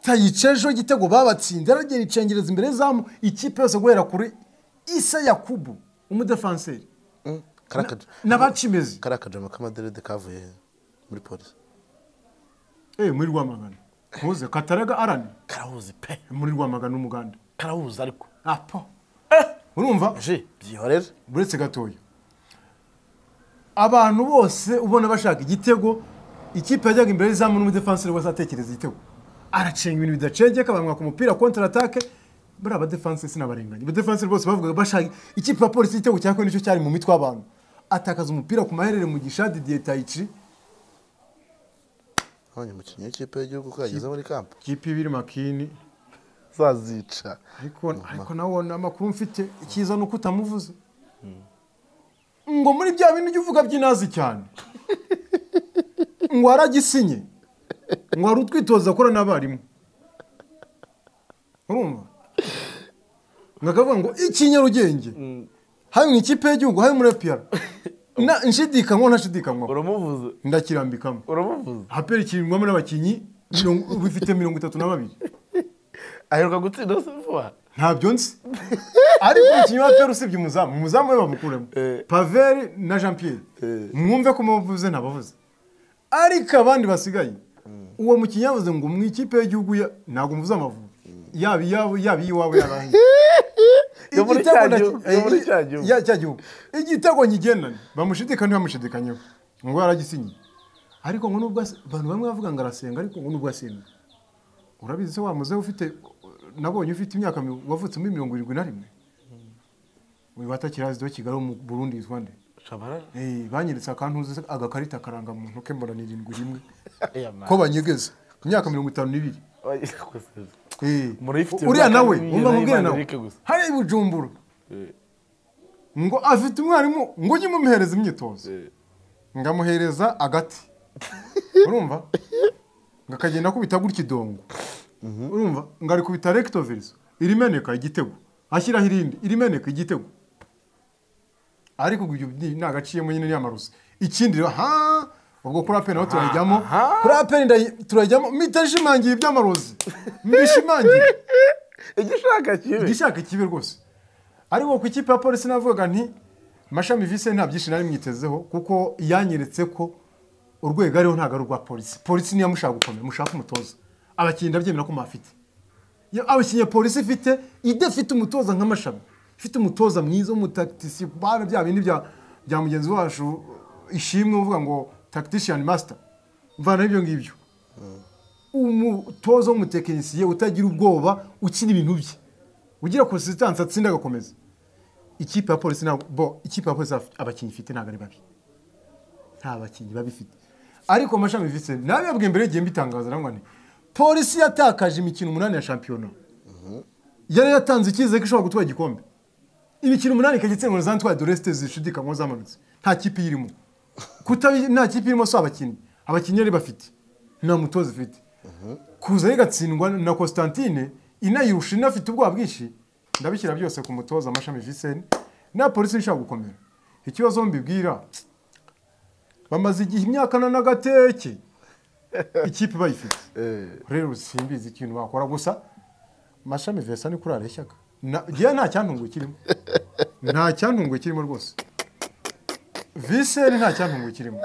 tayica ejo igitego babatsinze aragera icengereza imbere zamu ikipe yose guhera kuri isa yakubu umudefanseri Mm, karakaje n'abacimezi karakaje amakamaderede kavuye he? muri polisi eh muri rwamagana muze kataraga arani karahuzi pe muri rwamagana n'umuganda karahuzi ariko apo urumva ji byihorera buretse gatoya abantu bose ubona bashaka igitego ikipe yajyaga imbere y'izamu n'umudefanseri wese atekereza igitego aracenga ibintu bidacengeka bamwaka umupira kontra atake buriya abadefansi sinabarenganya abadefansi bose bavugaga bashaka ikipe ya polisi igitego cya kane nicyo cyari mu mitwe y'abantu atakaza umupira ku maherere mu gishadi didiye tayici none umukinnyi w'ikipe y'igihugu ko yageze muri kampu kipe ibiri makini zazica ariko ariko nawe ni amakuru mfite icyiza ni uko utamuvuze ngo muri bya bintu ujya uvuga by'inazi cyane ngo waragisinye ngo wari utwitoza akora n'abarimu urumva ngo akavuga ngo iki nyarugenge hari mu ikipe y'igihugu hari muri epiyara na nshidikanywa ntashidikanywa uramuvuze ndakirambikamo uramuvuze haperi kirindwamo n'abakinnyi mirongo- bifite mirongo itatu na babiri aheruka gutsinda se vuba ntabyo nzi ariko umukinnyi wa peru usibye umuzamu umuzamu we bamukuremo Eh. paveri na jean pierre Eh. mwumve ko mubavuze ntabavuze ariko abandi basigaye uwo mukinnyi yavuze ngo mu ikipe y'igihugu ya- ntabwo muvuze amavubi yaba iyabo yaba iyiwabo yaba ahiye Yo muri Igitego cya na- gihugu, yo eh, muri cya gihugu. ya- cya gihugu igitego nyigenane bamushidikanya bamushidikanyeho ngo yaragisinye ariko ngo nubwo ase- abantu bamwe bavuga ngo arasenga ariko ngo nubwo asenga urabizi se wa muzehe ufite nabonye ufite imyaka mi- wavutse muri mirongo irindwi na rimwe uyu watakirazida wa kigali wo mu burundi yitwa nde shabara Eh, banyeretse akantuze agakarita karanga muntu ke mbona ni irindwi rimwe Iya, ko man. banyegeza imyaka mirongo itanu n'ibiri Oya, kose. Eh, Murayifitiye uriya imyaka nawe n'ibiri wumva nkubwira n'Imana nawe Eric gusa. hariya i bujumbura Eh, ngo afite umwarimu ngo ujye umuhereza imyitozo eh. ngamuhereza agati urumva ngo akagenda akubita gutya idongo urumva ngo arikubita rekitovizo irimeneka igitego ashyiraho irindi irimeneka igitego ariko ubwo ibyo ni- nagaciyemo nyine n'iyamaruzi ikindi rero ha ubwo kuri apeni naho turajyamo aha. kuri apeni ndayi- turajyamo mitashimangiye iby'amarozi mbishimangiye igishaka kibi igishaka kibi rwose ariko ku ikipe ya polisi navugaga nti mashami vise nta byinshi nari mwitezeho kuko yanyeretse ko urwego ariho ntabwo ari urwa polisi polisi niyo mushaka gukomera mushaka umutoza abakinnyi ndabyemera ko mufite abakinnyi polisi ifite idafite umutoza nka mashami ifite umutoza mwiza w'umutakitisi bana bya bindi bya bya mugenzi wacu ishimwe uvuga ngo tactician master mvana ibyo ngibyo umutoza w'umutekinisiye utagira ubwoba ukina ibintu bye ugira konsistansi atsinda agakomeza ikipe ya polisi ntabwo bo ikipe ya polisi hafi- abakinnyi ifite ntabwo ari babi nta bakinnyi babi ifite ariko mashami vise nabibabwiye mbere y'igihe mbitangaza nangwa nti polisi yatakaje imikino umunani ya shampiyona yari yatanze icyizere ko ishobora gutwara igikombe imikino umunani ikagitsindwa na za ntwari doresite zishidikanywa zamanutse nta kipe irimo kutabi nta kipe irimo si abakinnyi abakinnyi yari bafite nta mutoza ifite kuza rigatsindwa na Constantine inayirusha inafite ubwoba bwinshi ndabishyira byose ku mutoza amashami Vincent na polisi ishaka gukomera ikibazo mbibwira bamaze igihe imyaka na n'agateke ikipe bayifite Eh, rero simbizi ikintu bakora gusa mashami Vincent ni kuri areshyaga Na- njyewe nta cyantunguye kirimo nta cyantunguye kirimo rwose Vincent nta cyantunguye kirimo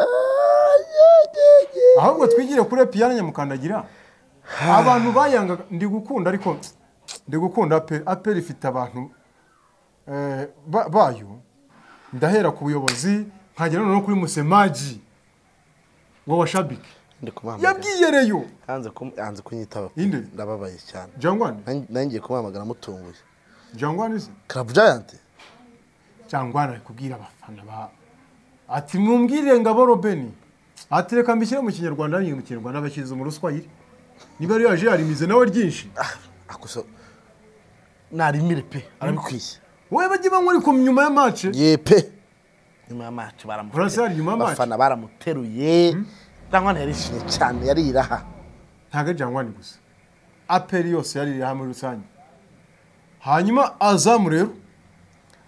ahubwo twigire kuri piyano nyamukandagira abantu bayangaga ndi gukunda ariko ndi gukunda aperi aperi ifite abantu eh, ba- bayo ndahera ku buyobozi nkagera noneho kuri musemaji wa washabike ndi kumuhamagara yabwiye reyo hanze kum- hanze kunyitaba Inde? ndababaye cyane jangwane Nanjye- nanjye ngiye kumuhamagara mutunguye jangwane se karabu jayanti cyangwa kubwira abafana ba ati mumbwire ngabo robeni ati reka mbishyire mu kinyarwanda nyine mu kinyarwanda abashyiriza mu ruswayire niba ariyo yaje yarimize nawe ryinshi akuso narimire pe arabikwiye wowe bajye banywa ariko nyuma ya mace ye pe nyuma ya match Burasari nyuma ya match? abafana baramuteruye cyangwa yarishimye cyane yariraha ntabwo ari jangwani gusa aperi yose yaririye hamwe rusange hanyuma azamu rero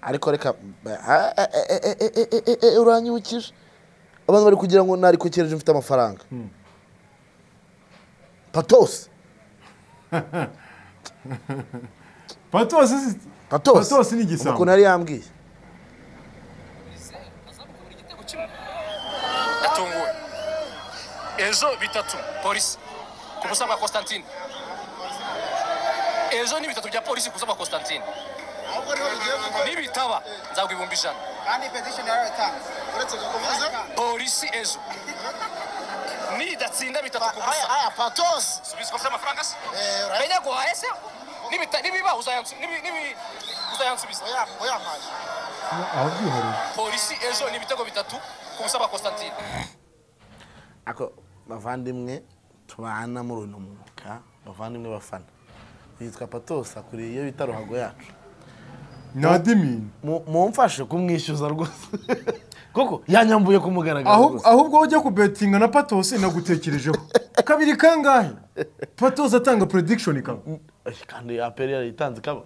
ariko reka a- a- a- a- a- a- a- a- uranyibukije abantu bari kugira ngo narikokereje mfite amafaranga patos patosi si- patos patosi ni ukuntu igisambo yari yambwiye atunguwe ejo bitatu polisi ku busa bwa constantine ejo ni bitatu bya polisi ku busa bwa constantine ahubwo niho bigiye kugwa nibitaba nzaguha ibihumbi ijana kandi petisheni yaratanze uretse gukomeza polisi ejo nidatsinda bitatu ku aya busa aya patos subizwa by'amafaranga se Eh, uraya- menya guhaye se Nibita- nibiba uzayansu- nibi- nibi- uzayansubiza oya oya mpaje aho byihariye polisi ejo ni ibitego bitatu ku busa bwa constantine ako bavandimwe tubana muri uno mwuga bavandimwe bafana yitwa patos akuriye iyo bita ruhago yacu ni adimini Mu- mumfashe kumwishyuza rwose kuko yanyambuye kumugaragara Aho- rwose ahubwo ujya kubetinga na patosi nagutekerejeho kabiri kangahe patosi atanga predikishoni kaba Eh, kandi aperi yarayitanze ikaba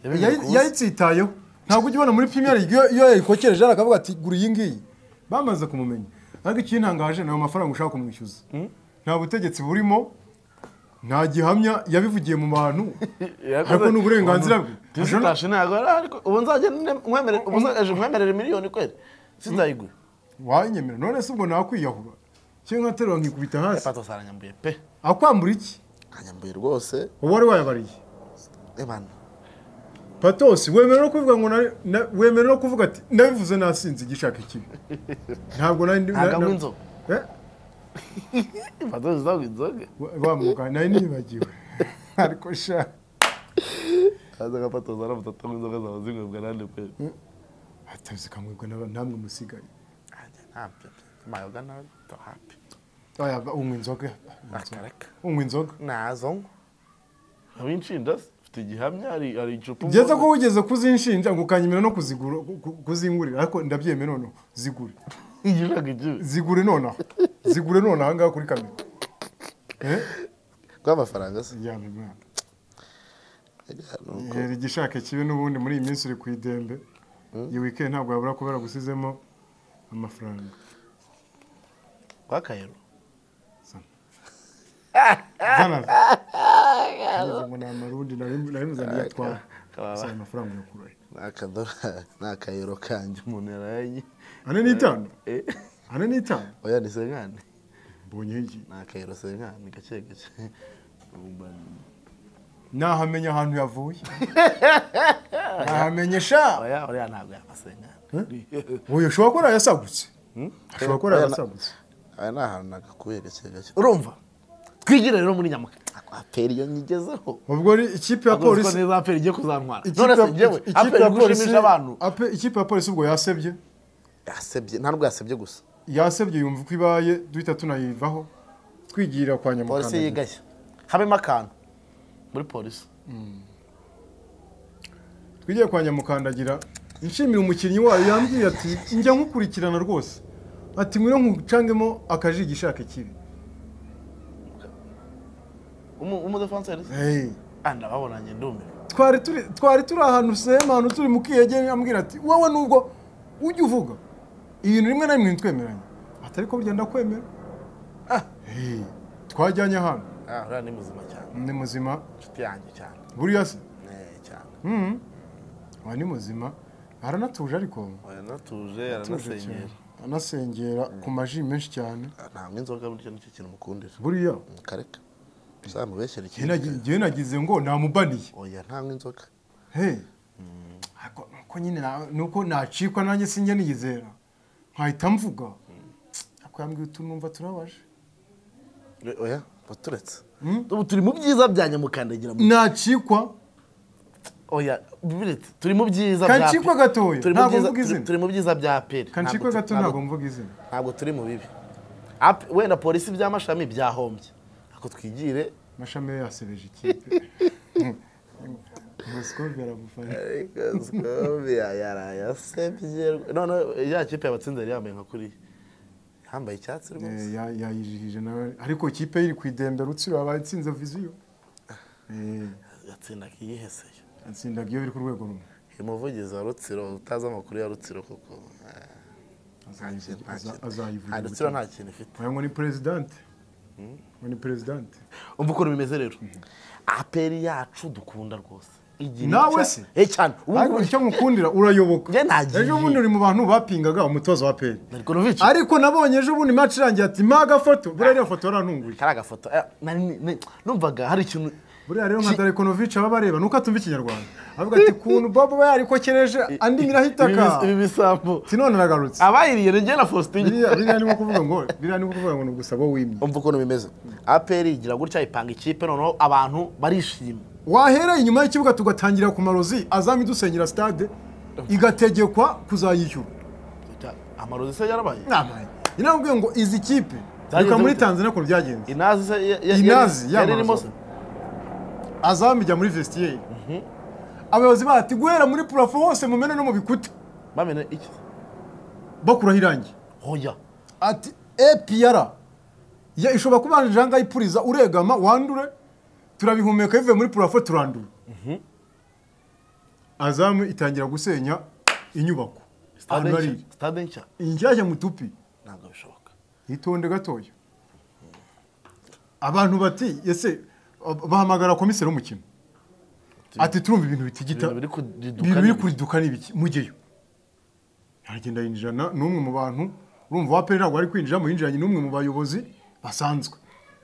Yayi- yayitsitayeho ntabwo ujya ubona muri pimiyeri iyo iyo yayikokereje hano akavuga ati gura iyi ngiyi bamaze kumumenya ariko ikintangaje ni ayo mafaranga ushaka kumwishyuza nta butegetsi burimo nta gihamya yabivugiye mu bantu ariko ni uburenganzira bwe Ashobora- tuzitashe ntabwo ari ariko ubu nzajya nkwemerere ubu nzajya nkwemerere miliyoni kweri sinzayigura wanyemera none se ubwo nakwiyahura cyangwa nkaterura nkikubita hasi patos aranyambuye pe akwambura iki aranyambuye rwose uwo wari wayabariye ebana patosi wemera no kuvuga ngo nari- na- wemera no kuvuga ati nabivuze nasinze igishaka ikibi ntabwo nari Ntabwo anywa na- inzoga. Eh? patos ntabwo inzoga Wa- wa mwuga nari nibagiwe ariko sha aza nka patos aramutse atanywa inzoga zaba zinywebwa nande pe atazi kamwebwa n'aba- namwe musigaye ntabyo mayoga nawe tohapi Oya, ba- unywa inzoga akareka unywa inzoga nazo nkwa abinshinda se mfite igihamya hari hari icupa ngeze ko wigeze kuzinshinja ngo ukanyemera no kuzigura ku- ku- kuzingurira ariko ndabyemeye noneho zigure yiraga igihe zigure nonaha zigure nonaha ngaha kuri kamera Eh? rw'amafaranga se Yamwe mwana. Yera igishaka kibi n'ubundi muri iyi minsi uri ku idembe iyi weekend ntabwo yabura kubera gusizemo amafaranga rwakayero Zana. Ngeze ngo ni amarundi nari nari muzaniye atwara kababa. Gusa ayo mafaranga yakurahe ni akadorari ni akayero kanjye umuntu yaraye ane n'itanu Eh, ane n'itanu oya ni senkani mbonye iki ni akayero senkani gake gake nahamenya ahantu yavuye nahamenye sha oya oya ntabwo yabasenkani uyu ushobora kuba yarayasagutse ashobora kuba Oya, yarayasagutse aya ni ahantu nagakuye gake gake urumva twigire rero muri nyamukara aperi iyo nyigezeho ubwo ari ikipe ya Ntabwo nzi ko polisi neza aperi igiye kuzantwara ikipe none se ya- njyewe ikipe aperi ya polisi- gushimisha abantu ape- ikipe ya polisi ubwo yasebye yasebye nta nubwo yasebye gusa yasebye yumva uko ibaye duhita tunayivaho twigira kwa polisi nyamukanda yigashya habemo akantu muri polisi twigiye kwa nyamukandagira nshimira umukinnyi wayo yambwiye ati njya nkukurikirana rwose ati ngwino nkucangemo akajiga ishaka ikibi Umu- umudefanseri se Hey, Ah, ndababonanye ndumiwe twari turi twari turi ahantu sehemu ahantu turi mu kiyegere ambwira ati wowe nubwo ujya uvuga ibintu rimwe na rimwe ntitwemeranye ati ariko burya ndakwemera Ah, hey, twajyanye ahantu ah uriya ni muzima cyane ni muzima inshuti yanjye cyane buriya se Eh, cyane Mhm. Uwa ni muzima aranatuje ariko oya natuje atuje cyane aranasenyera anasengera ku maji menshi cyane ntabwo inzoga burya nicyo kintu mukundira buriya mukareka uzamubeshyere njye nagi- njye nagize ngo namubaniye oya ntabwo inzoga he ariko nuko nyine na- nuko nacikwa nanjye sinjya niyizera nkahita mvuga ariko yambwiye utu numva turabaje Eh, oya baturetse ubu turi mu byiza bya nyamukandagira mu- nacikwa oya biretse turi mu byiza Kancikwe pe- gatoya, turi mu ntabwo byiza- mvuga turi- izina. turi mu byiza bya peri kancikwa gato ntabwo mvuga izina ntabwo turi mu bibi Ape- wenda polisi by'amashami byahombye ako twigire mashami yo yasebeje ikipe ngosikove aramufana yarayasebye none ya kipe yabatsinze yari yambaye nka kuriya yambaye icyatsi rwose Eh, ya- yayijihije nawe ariko ikipe iri ku idembe rutsiro yabaye itsinze viziyo Eh, yatsindaga yiheseye yatsindaga iyo biri ku rwego rumwe umuvugizi wa rutsiro utazi amakuru ya rutsiro kuko eh, Azayivugi- nta aza- kintu- ah, rutsiro azayivugira nta kintu ifite wayo ngo ni perezidante ngo ni perezidante umva ukuntu bimeze rero aperi yacu dukunda rwose Igira Nawe icya- se? eh cyane ubu ariko icyo ngukundira urayoboka Njye nagiye. ejo bundi uri mu bantu bapingaga umutozo wa peri Narikonovic ariko nabonye ejo bundi match irangiye ati mpa agafoto buriya iriya foto yarantunguye kari agafoto eh, nari- nari- numvaga hari ikintu buriya rero nka darekonovici baba bareba nuko atumva ikinyarwanda avuga ati kuntu bobo aba yarikokereje andi nyirahitaka Ibi bisambo tinone aragarutse abayiriye ni njye na faustin biriya biriya ni nko kuvuga ngo biriya ni nko kuvuga ngo ni ugusa wowe wimye umva ukuntu bimeze aperi igira gutya ipanga ikipe noneho abantu barishima wahera inyuma y'ikibuga tugatangira ku marozi azami dusengera stade igategekwa kuzayishyura amarozi se yarabaye namaye inambwiye ngo izi kipe Zagize reka muri gute? tanzania ukuntu byagenze inazi se ya- ya- Inazi, yari yamarozi. irimo se azami ijya muri vestiyeri abayobozi bati guhera muri purafo hose mumene no mu bikuta bamene iki bakuraho irangi hoya ati epiyara ya ishobora kuba janga ipuriza uregama wandure turabihumeka bivuye muri purafo turandura azamu itangira gusenya inyubako stade ahantu nshya hari stade nshya inshyashya mutupi ntabwo bishoboka yitonde gatoya abantu bati ese bahamagara komiseri w'umukino ati turumva ibintu bitigita ibintu biri kudiduka ibintu ni biri ibiki?" kuriduka ni ibiki mujyeyo aragenda yinjira na- n'umwe mu bantu urumva wa peri ntabwo ari kwinjiramo yinjiranye n'umwe mu bayobozi basanzwe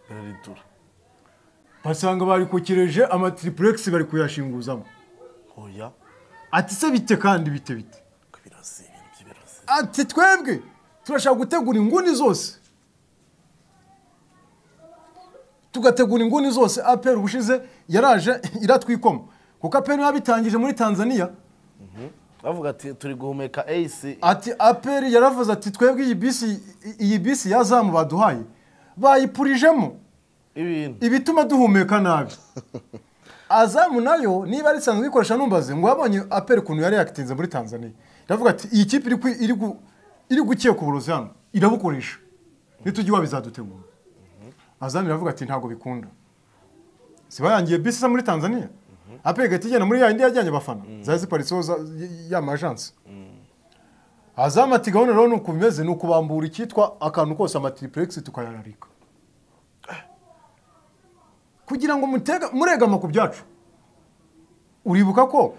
biraritura basanga barikokereje amatiripurexi bari kuyashinguzamo hoya ati se bite kandi bite bite ku birozi ibintu by'ibirozi ati twebwe turashaka gutegura inguni zose tugategura inguni zose aperi ubushize yaraje iratwikoma kuko aperi yabitangije muri tanzania bavuga ati turi guhumeka eyisi ati aperi yaravuze ati twebwe iyi bisi iyi bisi yazamu baduhaye bayipurijemo ibintu ibituma duhumeka nabi azamu nayo niba ari isanzwe ikoresha numbaze ngo wabonye aperi ukuntu yari yakitinze muri tanzania iravuga ati iyi kipe iri kwi- iri gu- iri gukeka uburozi hano irabukoresha nitujya iwabo izadutegura azamu iravuga ati ntabwo bikunda si bayangiye bisi isa muri tanzania aperi igahita igenda muri ya yindi yajyanye abafana zari ziparitseho za- y- ya majansi azamu ati gahunda rero ni uku bimeze ni ukubambura icyitwa akantu kose amatiripurexi tukayararika kugira ngo mutega muregama ku byacu uribuka ko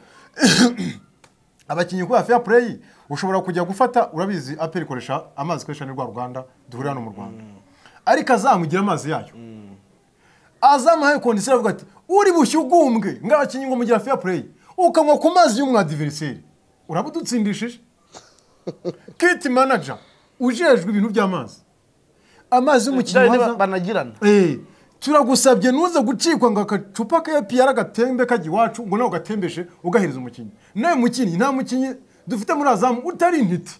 abakinnyi kubera fair play ushobora kujya gufata urabizi aperi ikoresha amazi ikoresha ni rwa ruganda duhurira hano mu rwanda ariko azamugira amazi yayo azamuhaye kondisiyo aravuga ati uri bushyugumbwe ng'abakinnyi ngo mugira fair play ukanywa ku mazi y'umwadiveriseri urabudutsindishije kiti manager ujejwe ibintu by'amazi amazi y'umukinnyi Byari waza ba- banagirana Eh, turagusabye ntuze gucikwa ngo agacupa ka APR agatembe kajya iwacu ngo nawe ugatembeshe ugahereza umukinnyi nawe mukinnyi nta mukinnyi dufite muri azamu utari intiti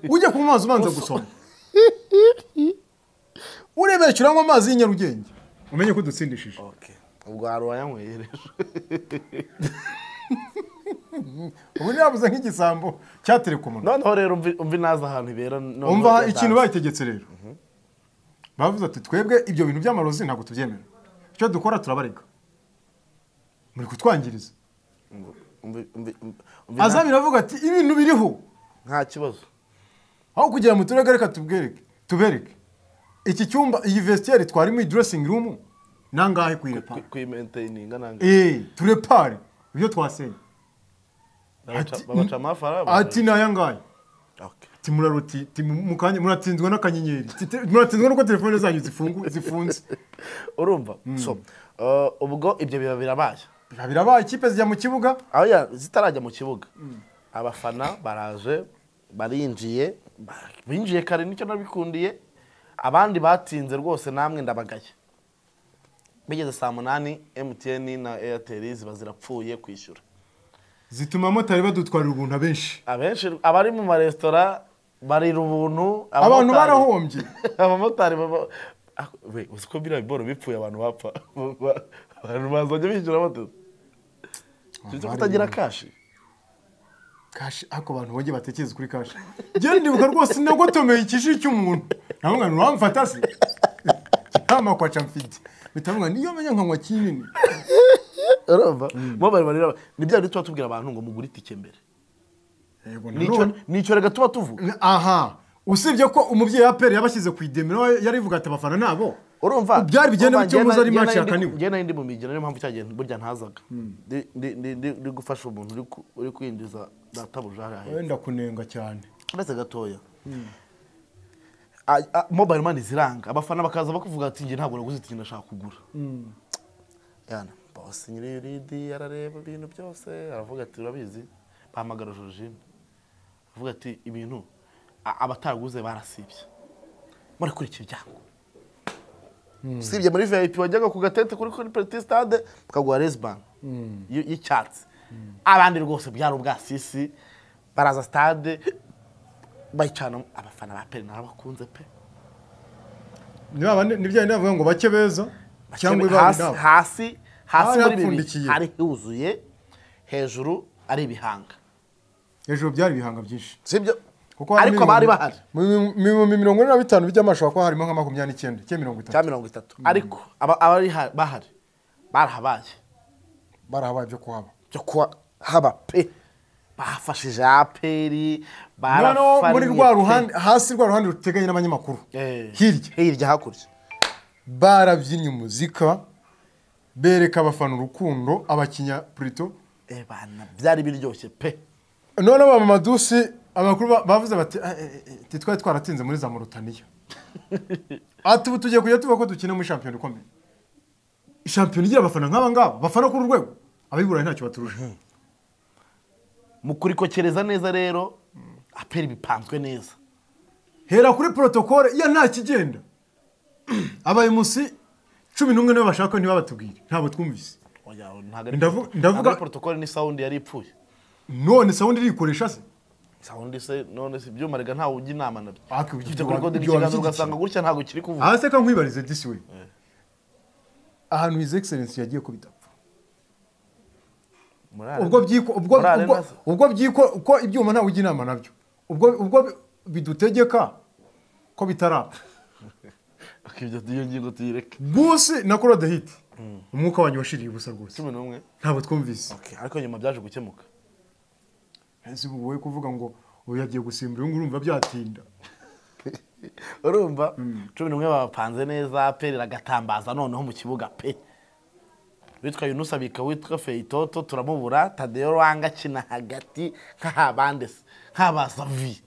ujya kunywa amazi ubanza gusoma urebeshe uranywa amazi y'i Nyarugenge umenye ko udutsindishije oke ubwo hari uwayanyweye rero ubu ntiyabuze nk'igisambo cyaterekomuno noneho rero umvi- umvi naza ahantu ibera noneho umva yatanze. ikintu bayitegetse rero bavuze ati twebwe ibyo bintu by'amarozi ntabwo tubyemera icyo dukora turabarega muri kutwangiriza Umvi- umvi- umvi- umvi na- azabira avuga ati ibintu biriho nta kibazo aho kugira mu turere reka tubwereke tubereke iki cyumba iyi vestiaire twarimo iyi dressing room nangahe kuyirepa Ku- kuyimentaininga nange eh turepare ibyo twasenye Babaca- ati- babaca amafaranga ati naya ngahe Okay. ati muraroti ati mukanya muratsinzwe n'akanyenyeri Ati, te- muratsinzwe nuko telefone zanyu zifungu zifunze urumva so uh, ubwo ibyo biba birabaye biba birabaye ikipe zijya mu kibuga aho ya- zitarajya mu kibuga abafana baraje barinjiye ba- binjiye kare nicyo nabikundiye abandi batinze rwose namwe ndabagaye bigeze saa munani emutiyeni na eyateri ziba zirapfuye kwishyura zituma abamotari badutwarira ubuntu abenshi abenshi abari mu maresitora barira ubuntu abantu abamotari- barahombye abamotari baba Ah, we uzi ko biriya biboro bipfuye abantu bapfa Ba- ba- abantu bazajya bishyura bateze icyo cyo kutagira kashi kashi ariko abantu bongeye batekereza kuri kashi njyewe ndibuka rwose nagotomeye ikishi cy'umuntu namubwira ngo uramfata se inama kwa camfite bitamubwira niyo menya nkanywa kinini urumva bo bari bari ni bya bindi tuba tubwira abantu ngo mugure itike mbere yego nicyo nanone nicyo rega tuba tuvuga aha usibye ko umubyeyi wa peri yabashyize ku idemero yarivuga ati abafana nabo urumva byari bigenda urumva, bityo muzi ari njye na- match njye na- yakaniwe. njye nari ndi mu migina niyo mpamvu cyagihe burya ntazaga Ndi- ndi- ndi- ndi ndi gufasha umuntu uri ku- uri kwinjiza databuja hariya hepfo. wenda kunenga cyane uretse gatoya A- a- mobile money ziranga abafana bakaza bakuvuga ati njye ntabwo naguze itike ndashaka kugura yana bose nyiri yuridi arareba ibintu byose aravuga ati urabizi bahamagara jorojine aravuga ati ibintu a- abataguze barasibye murakurikira ibyango usibye muri vip wajyaga ku gatente kuri kuri petit stade tukaguha resban y'icyatsi abandi rwose byari ubwasisi baraza stade bayicana abafana ba peri narabakunze pe ni babandi- ni bya bindi bavuga ngo bake beza cyangwa ibaba hasi inama hasi hasi Hari muri bibiri hapfundikiye. hari huzuye hejuru ari ibihanga hejuru byari ibihanga byinshi sibyo hari ariko mirongo- bari bahari mu- mu- mu mirongo ine na bitanu by'amashusho kuba harimo nka makumyabiri n'icyenda cyangwa mirongo itatu cya mirongo itatu ariko aba- abari ha- bahari barahabaye barahabaye byo kuhaba byo kuba haba pe bafashije aperi noneho barafariye muri rwa pe. ruhande hasi rwa ruhande ruteganye n'abanyamakuru Eh, hirya hirya hakurya barabyinnye umuzika bereka abafana urukundo abakinya purito Eh, bana byari biryoshye pe noneho ba mamadusi abakuru ba- bavuze bati "Ah, eh, eh, ati twari twaratinze muri za morutaniya ati ubu tugiye kujya tuvuga ko dukina muri shampiyona ikomeye shampiyona igira abafana nk'aba ngaba bafana kuri urwego abiburayi ntacyo baturusha mu kurikokereza neza rero aperi bipanzwe neza hera kuri porotokole ya nta kigenda abayemusi cumi n'umwe nibo bashaka ntibabatubwire ntabwo twumvise Oya, ntabwo ari- Ndavu- ndavuga- ntabwo ari protocole ni sound yari ipfuye none sawundi irikoresha se sound se none se ibyuma rega ntawe ujya inama nabyo Ariko ibyo ufite wa- kurikode ibyo wa- n'ikiganza ugasanga gutya ntabwo kiri kuvuga aha se ka nkwibarize disi we ahantu hizi egiserensi yagiye ko bidapfa Morale- ubwo byiko ubwo morale ubwo- nazo. ubwo byiko ko ibyuma ntawe ujya inama nabyo ubwo ubwo bidutegeka ko bitarapfa Ok, ibyo iyo ngingo tuyireke busi na korodehiti umwuka wanyu washiriye ubusa rwose cumi n'umwe ntabwo twumvise Ok, ariko nyuma byaje gukemuka ese ubu wowe kuvuga ngo ubu yagiye gusimbura uyu nguyu urumva byatinda urumva cumi n'umwe bapanze neza pe ragatambaza noneho mu kibuga pe witwa yunus abika witwa feyitoto turamubura tadeyo rwanga akina hagati nk'ahabande se nk'abazavi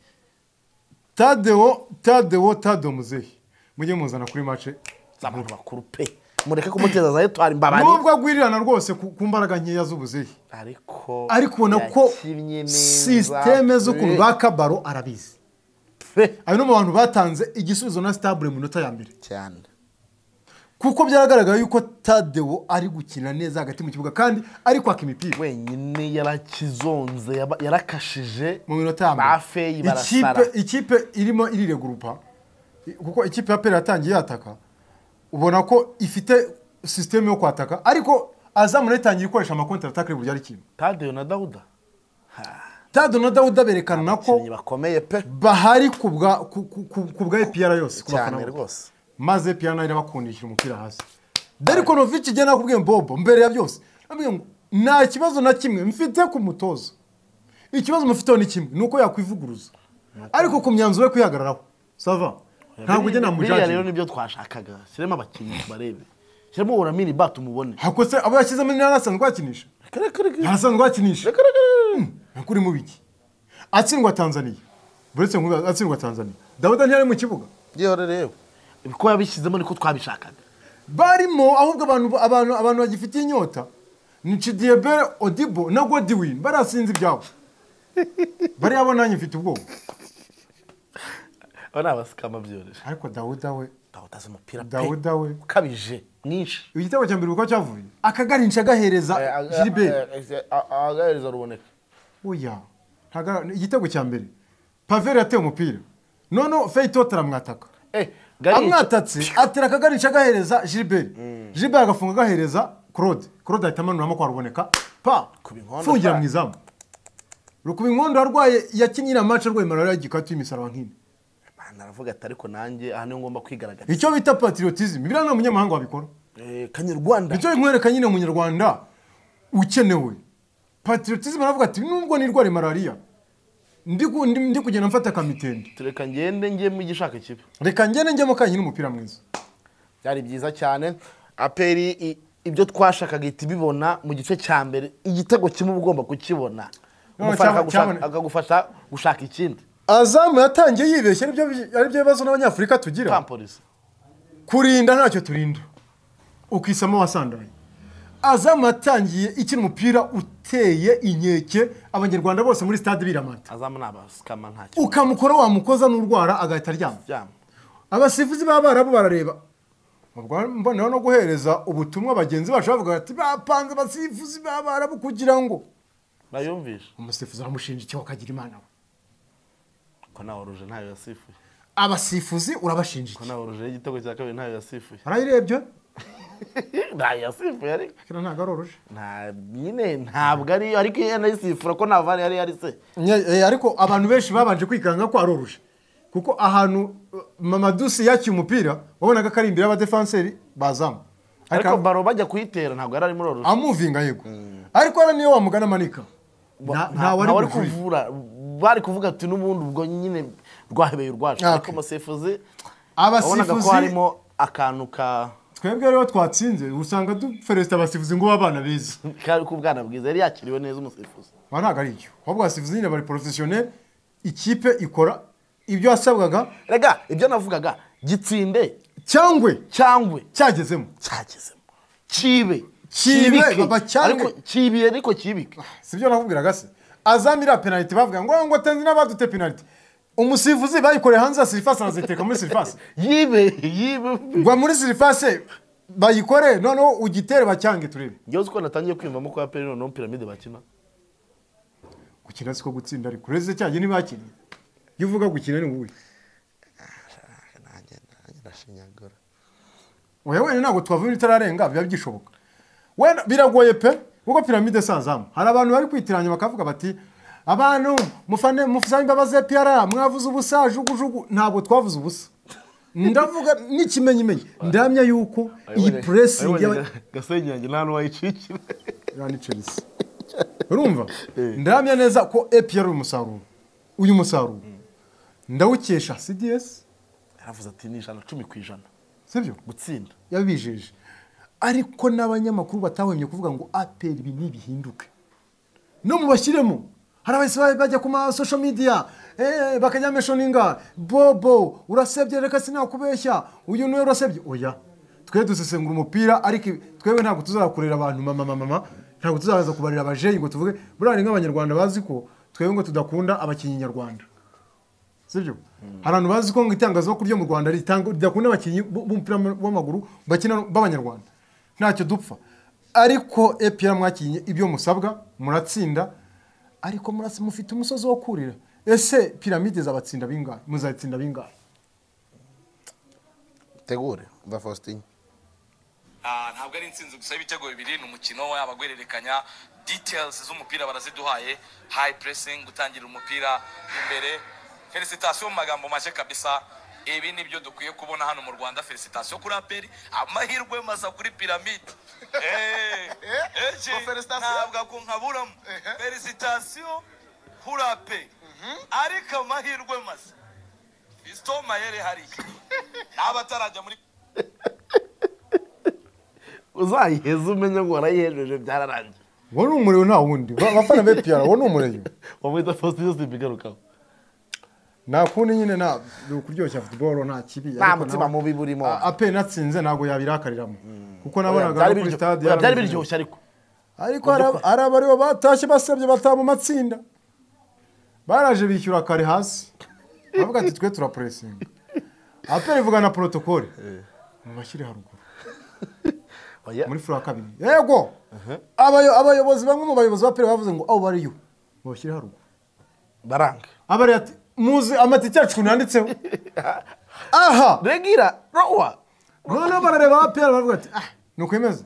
tadewo tadewo tadewo muzehe mujye muzana kuri mace z'abantu bakuru pe mureke kumuteza za etwari mbabari nubwo agwirirana rwose ku ku mbaraga nkeya z'ubuzehe ariko ariko ubona ko yakinnye neza, sisiteme z'ukuntu pe. ba kabaro arabizi pe ayo ni mu bantu batanze igisubizo na sitabure mu minota ya mbere cyane kuko byaragaragaye yuko tadewo ari gukina neza hagati mu kibuga kandi ari kwaka imipira wenyine yarakizonze yaba- yarakashije mu minota ya ba feyi mbere barasara ikipe ikipe irimo iriregurupa i- kuko ikipe ya pere yatangiye yataka ubona ko ifite sisiteme yo kwataka ariko azamu yatangiye gukoresha amakonti ataka buri ari kintu tadeyo na dawuda tado na dawuda berekana ko abakinnyi bakomeye pe bahari ku bwa ku- ku- ku- ku bwa epiyara yose ku bafana cyane bose. rwose maze piyano nayo irabakundisha umupira hasi deriko novici igihe nakubwiye bobo mbere ya byose nabwiye ngo nta kibazo na kimwe mfite ku mutoza ikibazo mufiteho ni kimwe ni uko yakwivuguruza ariko ku myanzuro yo kwihagararaho sava ntabwo ujya biriya rero namujajira nibyo twashakaga shyiremo abakinnyi tubarebe shyiramo uramini bati umubone hakose abo yashyizemo ni ntarasanzwe yakinisha ntarasanzwe yakinisha kuri mu biki atsindwa tanzaniya buretse nk'ubu atsindwa tanzaniya dawuda ntiyari mu kibuga gihora rero ko yabishyizemo niko twabishakaga barimo ahubwo abantu abantu abantu bagifitiye inyota ni Chidiebere Odibo na Godwin barasinze ibyabo bariya bo nanjye mfite ubwoba aba ni abasikama byoroshye ariko Dawuda we dawuda azi umupira pe Dawuda we ukabije mwinshi igitego cya mbere uko cyavuye akagarinca agahereza Gilbert agahereza ruboneka oya ntaga- igitego cya mbere Paveri yateye umupira noneho Feyitote aramwataka amwatatse atera akagarinca agahereza Gilbert Gilbert agafunga agahereza Claude Claude ahita amanuramo kwa ruboneka pa Kuba inkondo, fungira pa. mu izamu rukuba inkondo arwaye yakinnye iriya match arwaye malariya gikatu y'imisaraba nk'ine Bana aravuga ati ariko nanjye aha niho ngomba kwigaragaza icyo bita patriotism biriya nta munyamahanga wabikora Eh, kanyarwanda nicyo nkwereka nyine umunyarwanda ukenewe patriotism aravuga ati nubwo nirware malariya ndi ku- ndi- ndi kugenda mfata akamitende tureka ngende njye mu gishaka ikipe reka ngende njyemo kanyine umupira mwiza byari byiza cyane aperi i- ibyo twashakaga ihita ibibona mu gice cya mbere igitego kimwe uba ugomba kukibona None Umufana cyaba- akagushaka- cyabone- akagufasha gushaka ikindi azamu yatangiye yibeshye aribyo bi- aribyo bibazo n'abanyafurika tugira pampolisi kurinda ntacyo turinda ukisamo wasandaye azamu yatangiye ikina umupira uteye inkeke abanyarwanda bose muri stade biramata azamu ni abasikama ntacyo ukamukora wamukoza n'urwara agahita aryama byama abasifuzi b'abarabu barareba ubwo mboneho no guhereza ubutumwa bagenzi bacu bavuga bati bapanze abasifuzi b'abarabu kugira ngo bayumvishe umusifuzi aramushinja icyaha akagira imana we ko nawe oruje ntayo yasifuye abasifuzi urabashinja ko iki nawe oruje y'igitego cya kabiri ntayo yasifuye barayirebye ntayo yasifuye ariko kira ntabwo aroruje nta nyine ntabwo ariyo ariko iyo anayisifura ko nta vare yari yarise Nye- eh, ariko abantu benshi babanje kwikanga ko aroruje kuko ahantu uh, mamadusi yakiye umupira wabonaga ko ari imbere y'abadefanseri bazamu ariko Ariko baro bajya kuyitera ntabwo yari arimo aroruje amuvinga yego ariko hano niyo wamugana amanika Nta- Nta- ntawe ari bujuririre. kuvura bari kuvuga ati n'ubundi ubwo nyine rwahebeye urwacu Ah, ariko okay. umusifuzi wabonaga ko abasifuzi harimo akantu ka twebwe rero twatsinze usanga duferesita abasifuzi ngo abana beza kari k'ubwana bwiza yari yakiriwe neza umusifuzi ba ntabwo ari icyo ahubwo abasifuzi nyine bari porofesiyoneri ikipe ikora ibyo yasabwaga rega ibyo navugaga gitsinde cyangwe cyangwe cyagezemo cyagezemo kibe Kibe, kibike. baba, cyangwe. ariko kibiye ariko kibike si byo nakubwiraga se azam iriya penaliti bavuga ngo ngo atenze n'abadute penaliti umusifuzi bayikoreye hanze ya sirifasi araziteka muri sirifasi yibe yibe gwa muri sirifasi bayikore noneho ugitere bacyange turebe ngewe uzi ko natangiye kwiyumvamo ko aperi noneho piramide bakina gukina siko gutsinda ariko ureze cyange ntibakinnye iyo uvuga gukina ni wowe ndashinyagura oya wenda ntabwo twavuga itararenga biba byishoboka wenda biragoye pe kuko piramide si azamu hari abantu bari kwitiranya bakavuga bati abantu mufane mufane imbabazi piyara mwavuze ubusa jugujugu ntabwo twavuze ubusa ndavuga n'ikimenyimenyi ndamya yuko iyi puresingi y'aba- gasenge yanjye nta n'uwayicikira iriya ni Chelsea. urumva ndamya neza ko epiyara uyu musaruro uyu musaruro ndawukesha cds yaravuze ati ni ijana cumi ku ijana sibyo gutsinda yabijeje ariko n'abanyamakuru batahwemye kuvuga ngo aperi ibi ntibihinduke no mubashyiremo hari abahise ba- bajya ku ma social media eh, bakajya meshoninga bobo urasebye reka sinakubeshya uyu niwe urasebye oya twe dusesengura umupira ariko ibi- twebwe ntabwo tuzakorera abantu mama mama mama ntabwo tuzaza kubarira abajeyi ngo tuvuge buriya ni nk'abanyarwanda bazi ko twebwe ngo tudakunda abakinnyi nyarwanda sibyo hari abantu bazi ko ngo itangazamakuru ryo mu rwanda ritanga- ridakunda abakinnyi b- b'umupira w'amaguru bakina b'abanyarwanda ntacyo dupfa ariko epr mwakinnye ibyo musabwa muratsinda ariko murasi mufite umusozi wo kurira ese piramide zabatsinda bingahe muzatsinda bingahe tegure mva faustin Ah, ntabwo ari intsinzi gusa y'ibitego bibiri ni umukino yaba guhererekanya details z'umupira baraziduhaye high pressing gutangira umupira imbere felicitasiyo mu magambo make kabisa ibi ni byo dukwiye kubona hano mu rwanda felicitasiyo kuri aperi amahirwe masa kuri piramide Eh, eh, je, Ngo felicitation? ntabwo ako nkaburamo Ehe. felicitasiyo kuri aperi ariko amahirwe masa fisito mayere hariya n'abatarajya muri uzayiheza umenye ngo warayihejeje byararangiye uwo ni umuriro nta wundi Ba- abafana ba epr uwo ni umureyo wamwita faustin simbigarukaho nta kundi nyine nta ni ukuryoshya futuboro nta kibi nta ariko mutima nawe- mubi burimo A- aperi natsinze ntabwo yabirakariramo kuko Oya, nabonaga byari no kuri biryo- stade oya, byari yarameze neza. biryoshye ariko ariko hari ab- hari abaribo batashye basabye bataha mu matsinda baraje bishyura kare hasi bavuga ati twe turapuresinga aperi ivuga na porotokole mubashyire haruguru Oya, muri fura kabiri yego Abayo- abayobozi bamwe mu bayobozi ba aperi bavuze ngo aho bariyo mubashyire haruguru baranga abari ati muzi amatike yacu ukuntu yanditseho aha regira rowa noneho barareba aperi baravuga ati ah ni ukwemeza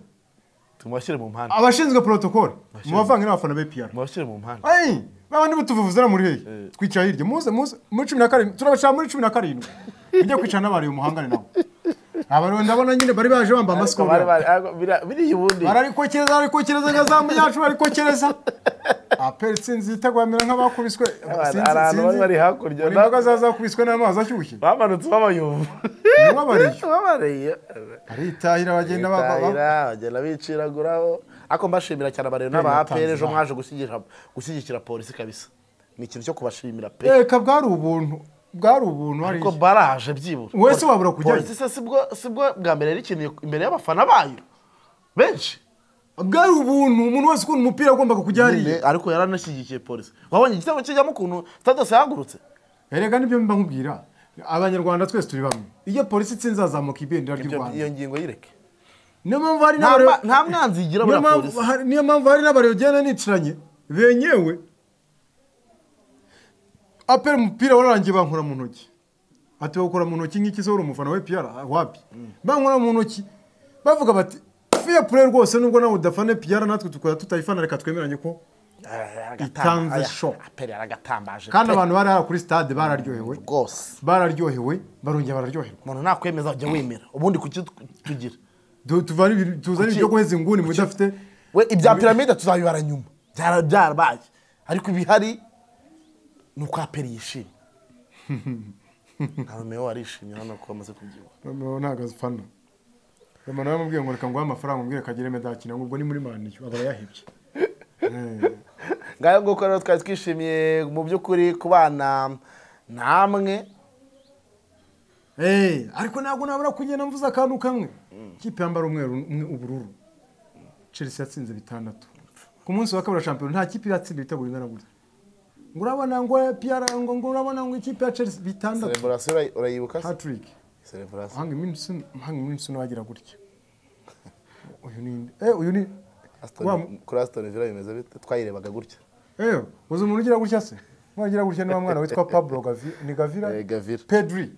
tumubashyire mu mpande abashinzwe porotokole mubavanga n'abafana be piyara mubashyire mu mpande Hey, babandi mutuvuvuzana muri hehe twicara hirya muze muze muri cumi na karindwi turabashaka muri cumi na karindwi mujye kwicara n'abari uyu muhangane nabo abantu ndabona nyine bari baje bambaye amasikoro Bari- bari- ariko bira- biriya ubundi bararikokereza barikokereza nka zamu yacu barikokereza aperi sinzi itagwamera nk'abakubiswe Abana- Sinzi- abantu sinzi. bari hakurya. Hari imbaga zazakubiswe n'amazi ashyushye bamanutse babayumva Nababariye. babariye aritahira bagenda ba- ba- ba- Bitahira, bagenda biciraguraho ariko mbashimira cyane abarero n'abapere ejo mwaje gushyigikira- gushyigikira polisi kabisa ni ikintu cyo kubashimira pe reka bwari ubuntu bwari ubuntu hariya ariko baraje byibura Wowe se wabura kujyayo? polisi se sibwo sibwo bwa mbere yari ikintu imbere y'abafana bayo benshi bwari ubuntu umuntu wese ukunda umupira agombaga kujya hariya nyine ariko yaranashyigikiye polisi wabonye igitego kijyamo ukuntu status yahagurutse erega nibyo mba nkubwira abanyarwanda twese turi bamwe iyo polisi itsinze hazamuka ibendera ry'u Ibyo- iyo rwanda ngingo yireke niyo mpamvu hari Nta n'abare- ma- nta mwanzi igira niyo buriya mpamvu- polisi hari- niyo mpamvu hari n'abariyogenda nicaranye benyewe apera umupira wararangiye bankora mu ntoki ati bakora mu ntoki nk'iki se wari umufana we piyara wapi bankora mu ntoki bavuga bati fiya pure rwose nubwo nawe udafane piyara natwe tukora tutayifana reka twemeranye ko Itanze shock. aperi aragatambaje kandi pe. abantu bari hariya kuri stade bararyohewe rwose bararyohewe barongera bararyoherwa umuntu nakwemeza ujya wemera ubundi kuki tu- tugira Du- tuvane ibintu- tuzane Kuki- ibyo guheza inguni mudafite we ibya piramide tuzabibara nyuma Byara- byarabaye ariko ibihari ni uko aperi yishimye nta nomero warishimye hano ko bamaze kubyibuha noneho ntabwo azifana umuntu yamubwiye ngo reka nguhe amafaranga umbwire kagere medakina ngo ubwo ni muri maniyo aba yahebye ngayo nguko rero twari twishimiye mu by'ukuri kubana namwe Eh, ariko ntabwo nabura kugenda mvuze akantu kamwe ikipe yambara umweru umwe ubururu chelsea yatsinze bitandatu ku munsi wa kabiri wa shampiyona nta kipe iratsinda ibitego bingana gutya ngo urabona ngo piyara ngo ngo urabona ngo ikipe ya chelsea bitandatu sereburasiyo urayibuka se hatrick sereburasiyo hanga iminsi hanga iminsi wagira gutya uyu ni eh uyu ni wa- kuri asitoni vila bimeze bite twayirebaga gutya Eyo, uzi umuntu ugira gutya se? Umuntu ugira gutya ni wa mwana witwa Pablo Gavi, ni Gavira? Eh, Gavira. Pedri.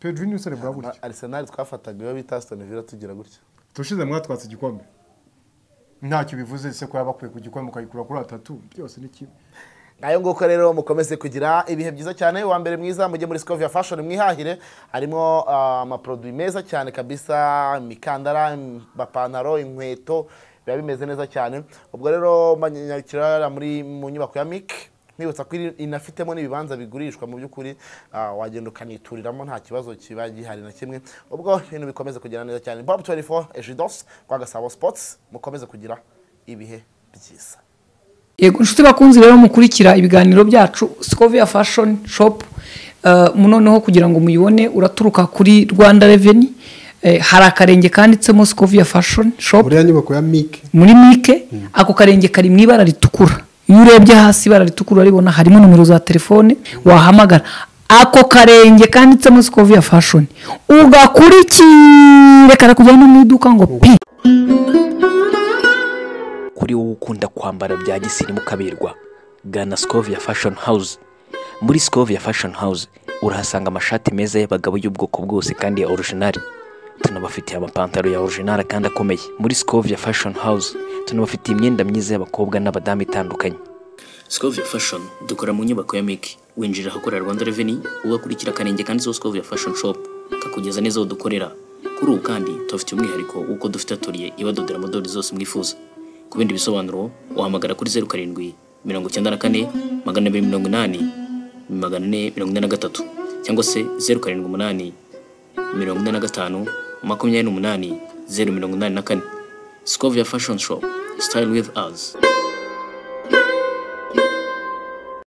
Pedri ni usore bwa gutya. arisenali twafataga iyo bita asitoni vila tugira gutya Turushize mwatwatse igikombe. Ntacyo bivuze se ko yabakuye ku gikombe ukayikura kuri atatu, byose ni kimwe. ngayo nguko rero mukomeze kugira ibihe byiza cyane wa mbere mwiza mujye muri scovia fashion mwihahire harimo ah, amaproduwi meza cyane kabisa imikandara amapantaro inkweto biba bimeze neza cyane ubwo rero manyakirara muri mu nyubako ya mik nibutsa ko iri- inafitemo n'ibibanza bigurishwa mu by'ukuri ah, wagenda ukanituriramo nta kibazo kiba gihari na kimwe ubwo ibintu bikomeze kugera neza cyane bob 24 ejidos kwa gasabo sports mukomeze kugira ibihe byiza yego inshuti bakunzi rero mukurikira ibiganiro byacu scovia fashion shop eh, noneho kugira ngo muyibone uraturuka kuri rwanda reveni hari akarenge kanditsemo scovia fashion shop buriya nyubako ya mike muri mike ako karenge kari mu ibara ritukura iyo urebye hasi ibara ritukura uraribona harimo nomero za telefone wahamagara ako karenge kanditsemo scovia fashion ugakurikire karakujyana mu iduka ngo pi kuri wowe ukunda kwambara bya gisirimu kaberwa gana scovia fashion house muri scovia fashion house urahasanga amashati meza y'abagabo y'ubwoko bwose kandi ya orijinali tunabafitiye amapantaro ya orijinali kandi akomeye muri scovia fashion house tunabafitiye imyenda myiza y'abakobwa n'abadamu itandukanye Scovia Fashion dukora mu nyubako ya Miki winjira ahakorera Rwanda Revenue ugakurikira akarenge kanditseho Scovia Fashion Shop kakugeza neza aho dukorera kuri ubu kandi tubafitiye umwihariko w'uko dufite atoriye ibadodera modeli zose mwifuza ku bindi bisobanuro wahamagara kuri zeru karindwi mirongo icyenda na kane magana abiri mirongo inani magana ane mirongo ine na gatatu cyangwa se zeru karindwi umunani mirongo ine na gatanu makumyabiri n'umunani zeru mirongo inani na kane Scovia Fashion Shop Style with us